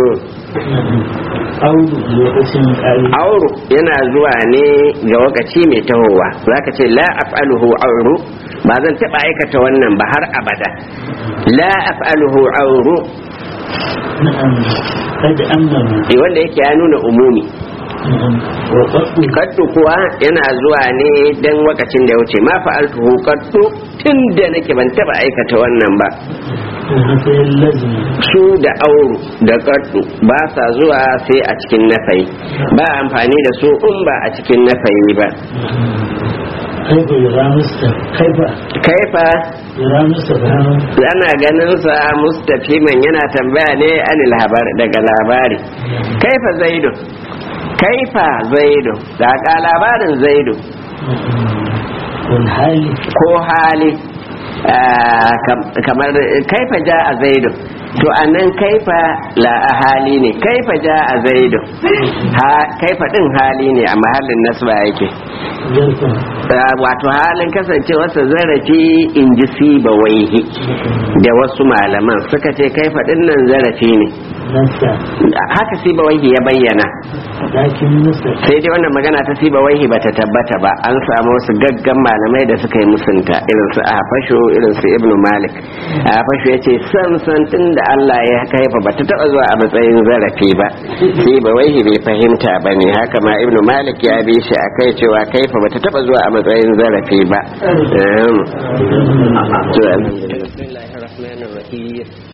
audu lokacin ƙari auru yana zuwa ne ga wakaci mai tahowa zaka ce la af'aluhu auru ba zan taba aikata wannan ba har abada la af'aluhu auru na'am kad annama eh, wanda yake ya nuna umumi na'am wa qaddu kaddu kuwa yana zuwa ne dan wakacin da ya wuce ma fa'altuhu kaddu tun da nake ban taba aikata wannan ba matsayin lazimi su da auru da kaddu ba sa zuwa sai a cikin nafayi ba amfani da su in ba a cikin nafayi ba kaifa yura musta kaifa kaifa yura musta bayan ana ganin sa mustafiman yana tambaya ne anil habar daga labari kaifa zaidu kaifa zaidu daga labarin zaidu wani hali ko hali ah, kam- kamar kaifa ja a zaidu to anan kaifa la a hali ne kaifa ja a zaidu ha kaifa din hali ne a mahallin nasba yake zarfin Ah, wato halin kasancewarsa zarafi in ji siba waihi da wasu malaman suka ce kaifa din nan zarafi ne nasa haka siba waihi ya bayyana lakin musta sai dai wannan magana ta siba waihi bata tabbata ba an samu wasu gaggan malamai da suka yi musunta irin su a fasho irin su ibnu malik a fasho ya ce san san tun da allah ya kaifa bata taba zuwa a matsayin zarafi ba siba waihi bai fahimta ba ne haka ma ibnu malik ya bi shi a kai cewa kaifa bata taba zuwa a matsayin zarafi ba Ehm. To, alhamdulillah. Bismillahirrahmanirrahim.